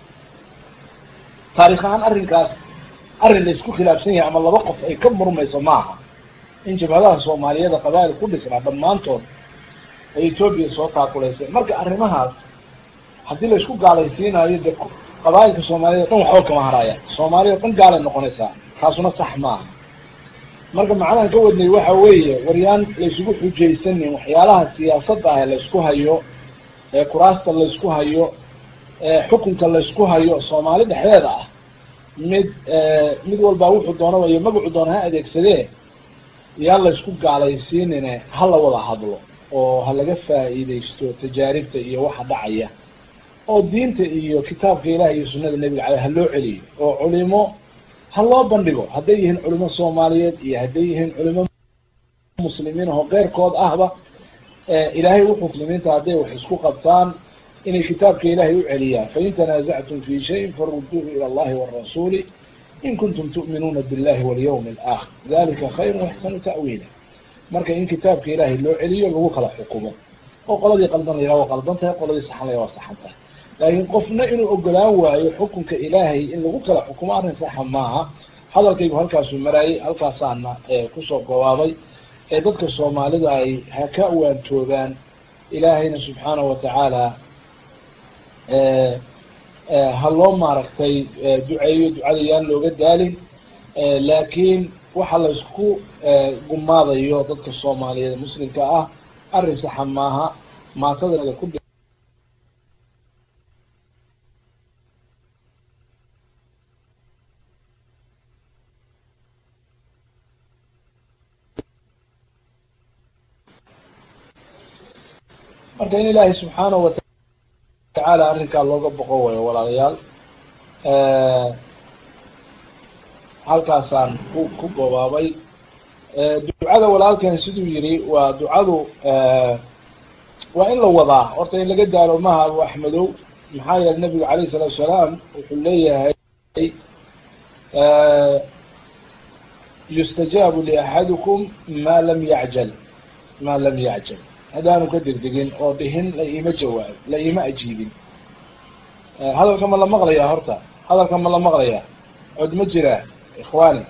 taarikh ahaan arrinkaas arrin la isku khilaafsan yahay ama laba qof ay ka murmayso maaha in jabhadaha soomaaliyeeda qabaa'il ku dhisnaa dhammaantood ay etoobiya soo taakulaysay marka arrimahaas haddii la isku gaalaysiinayo de qabaa'ilka soomaaliyed o dhan waxba kama haraya soomaaliya o dhan gaalay noqonaysaa taasuna sax maaha marka macnahan ka wadnay waxa weeye waryaan laysugu xujaysanin waxyaalaha siyaasadda ah laysku hayo ee kuraasta laysku hayo ee xukunka laysku hayo soomaali dhexdeeda ah mid mid walbaa wuxuu doonaba iyo magacu doona ha adeegsadee yaa laysku gaalaysiinine ha la wada hadlo oo ha laga faa'iidaysto tajaaribta iyo waxa dhacaya oo diinta iyo kitaabka ilaah iyo sunada nebiga caleyh ha loo celiyo oo culimo ha loo bandhigo hadday yihiin culimo soomaaliyeed iyo hadday yihiin culimo muslimiin aho keyrkood ahba ilaahay wuxuu muslimiinta hadday wax isku qabtaan inay kitaabka ilaahay u celiyaan fain tanaasactum fi shayin faruduuhu ila allahi warasuuli in kuntum tu'minuuna billahi walyawmi alaakhir dalika khayru axsanu ta'wiila marka in kitaabka ilaahay loo celiyo lagu kala xukumo oo qoladii qaldan la yidhaha waa qaldan tahay qoladii saxan la yidhaha waa saxan tahay laakiin qofna inuu ogolaan waayo xukunka ilaahay in lagu kala xukumo arrin saxa maaha hadalkaygu halkaasuu maraayay halkaasaana kusoo gobaabay ee dadka soomaalida ay ha ka waantoogaan ilaahayna subxaanahu watacaala ha loo maaragtay duceeyo ducada yaan looga daalin laakiin waxa laysku gumaadayo dadka soomaaliyeed muslimka ah arrin saxa maaha maatadana ku marka in ilaahay subxaanahu watacaala arrinkaa looga boqo wayo walaalayaal halkaasaan ku ku gobaabay ducada walaalkan siduu yihi waa ducadu waa in la wadaa horta in laga daalo maha abu axmedow maxaa yeele nabigu alayh salaatu salaam wuxuu leeyahay yustajaabu liaxadikum ma lam yacjal ma lam yacjal haddaanu ka degdegin oo dhihin la iima jawaab la iima ajiibin hadalka ma la maqlayaa horta hadalka ma la maqlayaa cod ma jiraa ikhwaani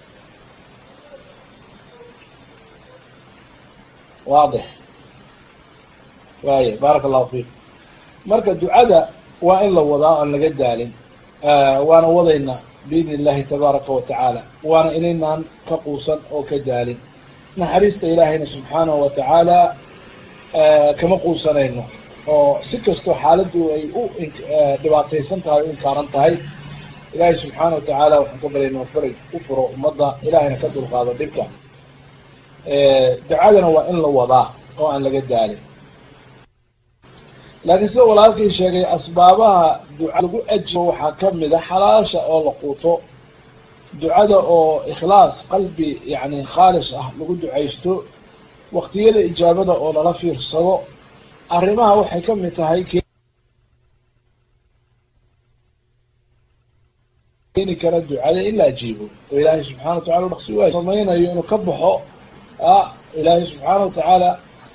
waadix waaya baaraka allahu fiik marka ducada waa in la wadaa oan laga daalin waana wadayna biidni illahi tabaaraka watacaala waana inaynaan ka quusan oo ka daalin naxariista ilaahayna subxaanahu watacaala kama quusanayno oo si kastoo xaaladdu ay u dhibaataysan tahay u inkaaran tahay ilaahay subxaana watacaala waxaan ka baryayna faraj u furo ummadda ilahayna ka dulqaado dhibka ducadana waa in la wadaa oo aan laga daalin laakiin sida walaalkii sheegay asbaabaha duca lagu ajibo waxaa kamid a xalaasha oo la quuto ducada oo ikhlaas qalbi yani khaalis ah lagu ducaysto waktiyada ijaabada oo lala fiirsado arrimaha waxay kamid tahay keeni kara ducada in la ajiibo oo ilaahay subxana watacala dhaqsi waay samaynayo inuu ka baxo a ilaahay subxaana watacaala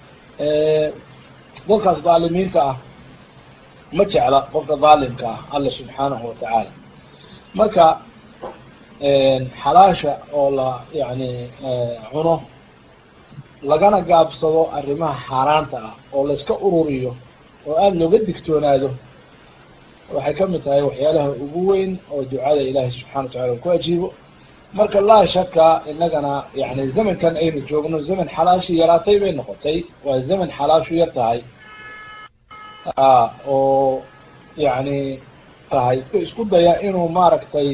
dadkaas dhaalimiinta ah ma jecla qofka dhaalimka ah alla subxaanahu watacaala marka xalaasha oo la yani cuno lagana gaabsado arrimaha xaaraanta ah oo layska ururiyo oo aada looga digtoonaado waxay kamid tahay waxyaalaha ugu weyn oo ducada ilaahay subxana wa tacala ku ajiibo marka laa shaka inagana yani zamankan aynu joogno zaman xalaashii yaraatay bay noqotay waa zaman xalaashu yar tahay oo yani tahay ku isku daya inuu maaragtay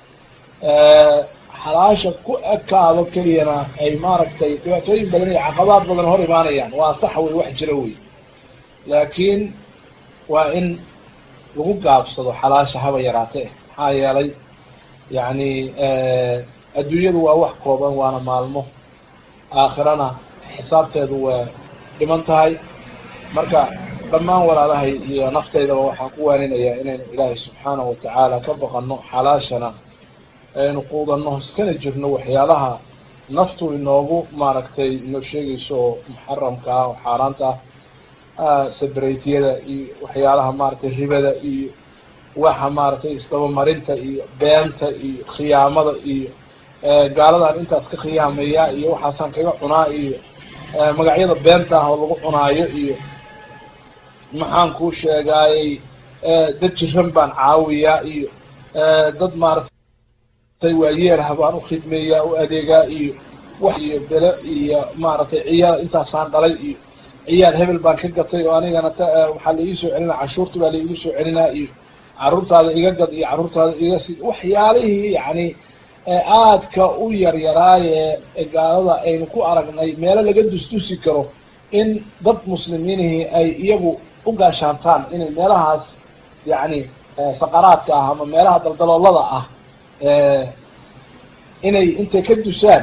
xalaasha ku ekaado keliyana ay maaragtay dhibaatooyin badan iyo caqabaad badan hor imaanayaan waa sax wey wax jira wey laakiin waa in lagu gaabsado xalaasha haba yaraate maxaa yeelay yani adduunyadu waa wax kooban waana maalmo aakhirana xisaabteedu waa dhiman tahay marka dhammaan walaalahay iyo naftaydaba waxaan ku waaninayaa inaynu ilaahay subxaanahu watacaala ka baqano xalaashana aynu quudanno iskana jirno waxyaalaha naftu inoogu maaragtay inoo sheegayso oo muxaramka ah oo xaaraanta ah sabraytiyada iyo waxyaalaha maaragtay ribada iyo waxa maaragtay isdabamarinta iyo beenta iyo khiyaamada iyo gaaladan intaas ka khiyaamaya iyo waxaasaan kaga cunaa iyo magacyada beenta ah oo lagu cunaayo iyo maxaan kuu sheegaayey dad jiran baan caawiyaa iyo dad maaragtay waayeelha baan ukhidmeeyaa u adeegaa iyo wax iyo bele iyo maaragtay ciyaal intaasaan dhalay iyo ciyaal hebel baan ka gatay oo anigana t waxaa la iisoo celinaa cashuurta baa la iigu soo celinaa iyo carruurtaada iga gad iyo carruurtaada iga si waxyaalihii yani aadka u yaryaraaye gaalada aynu ku aragnay meelo laga dustusi karo in dad muslimiinihii ay iyagu u gaashaantaan inay meelahaas yani saqaraadka ah ama meelaha daldaloolada ah inay intay ka dusaan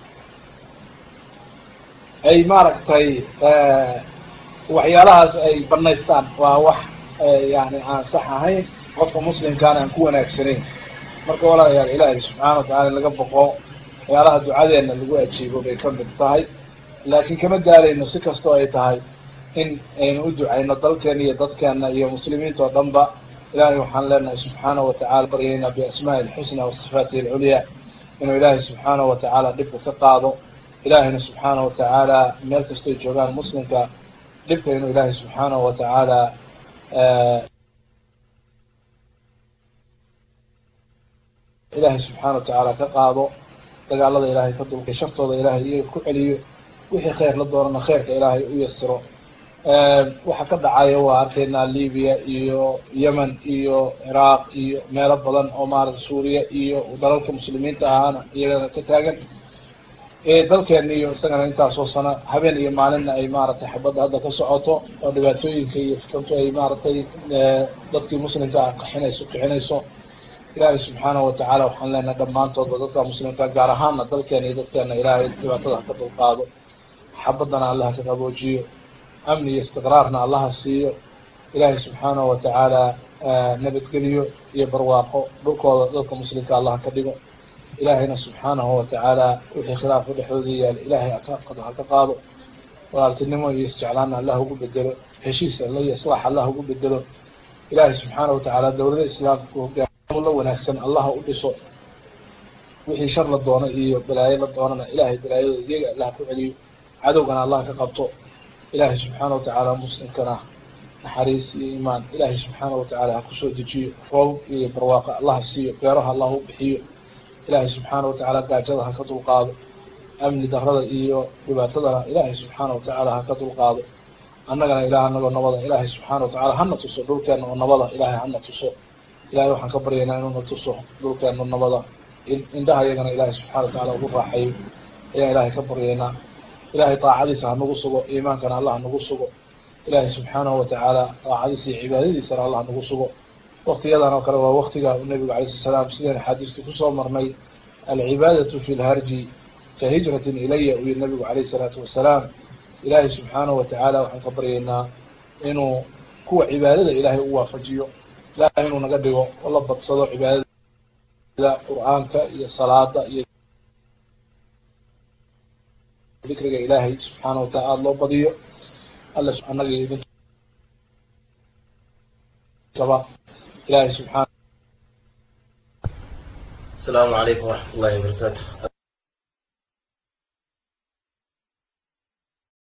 ay maaragtay waxyaalahaas ay banaystaan waa wax yani aan sax ahayn qofka muslimkaana aan ku wanaagsanayn marka walaalayaal ilaahay subxaana watacala in laga boqo waxyaalaha ducadeena lagu ajiibo bay ka mid tahay laakiin kama daalayno si kastoo ay tahay in aynu u ducayno dalkeena iyo dadkeena iyo muslimiinta oo dhan ba ilahay waxaan leenahay subxaanahu watacala baryayna biasmaai alxusna wasifaatihi alculya inuu ilaahay subxaanahu watacaala dhibka ka qaado ilaahayna subxaanahu watacaala meel kastoy joogaan muslimka dhibka inuu ilaahay subxaanahu watacaala ilaahay subxaana watacaala ka qaado dagaalada ilaahay ka dulkay shartooda ilaahay iyaga ku celiyo wixii khayr la doonana khayrka ilaahay u yasiro waxa ka dhacaya waa arkaynaa libiya iyo yemen iyo ciraaq iyo meelo badan oo maarata suuriya iyo dalalka muslimiinta ahaana iyagana ka taagan dalkeena iyo isagana intaasoo sano habeen iyo maalinna ay maaragtay xabadda hadda ka socoto oo dhibaatooyinka iyo fitantu ay maaragtay dadkii muslimka ah qaxinayso kixinayso ilaahay subxaanahu watacaala waxaan leenahay dhammaantoodba dadka muslimka gaar ahaana dalkeena iyo dadkeena ilaahay dhibaatada ha ka dulqaado xabadana allah ka qaboojiyo amni iyo istiqraarna allaha siiyo ilaahay subxaanahu watacaala nabadgeliyo iyo barwaaqo dhulkooda dadka muslimka allah ka dhigo ilaahayna subxaanahu watacaala wixii khilaafo dhexdooda yaal ilaahay akaafkada ha ka qaado walaaltinimo iyo isjeclaana allah ugu bedelo heshiis alla iyo islaax allah ugu bedelo ilaahay subxaanahu watacaala dawlada islaamka ku hogaam la wanaagsan allah u dhiso wixii shar la doono iyo balaayo la doonana ilahay balaayadooda iyaga allah ku celiyo cadowgana allah ka qabto ilaahay subxaana watacaala muslimkana naxariis iyo iimaan ilaahay subxaana watacaala ha kusoo dejiyo roob iyo barwaaqo allah siiyo beeraha allah u bixiyo ilaahay subxaana watacaala gaajada ha ka dulqaado amni darada iyo dhibaatadana ilaahay subxaana watacaala ha ka dulqaado annagana ilaah anagoo nabada ilaahay subxaana watacala hana tuso dhulkeena oo nabada ilaahay hana tuso ilahay waxaan ka baryaynaa inuuna tuso dhulkeena nabada indhaha iyagana ilaahay subxana watacala ugu raaxayo ayaan ilaahay ka baryaynaa ilahay daacadiisa hanagu sugo iimaankana allah hanagu sugo ilaahay subxaanahu watacaala daacadiisa iyo cibaadadiisana allah hanagu sugo waktiyadan oo kale waa waktiga uu nabigu alayh sala salaam sideen axaadiistu kusoo marnay alcibaadatu fi lharji ka hijratin ilaya uyi nabigu alayh salaatu wasalaam ilaahay subxaanahu watacaala waxaan ka baryaynaa inuu kuwa cibaadada ilaahay u waafajiyo ilahay inuu naga dhigo oo la badsado cibaadada qur-aanka iyo salaada iyo dikriga ilaahay subxaana watacala aada loo badiyo alla anaga iyo idinkaba ilahay subxaana السلام عليكم ورحمة الله وبركاته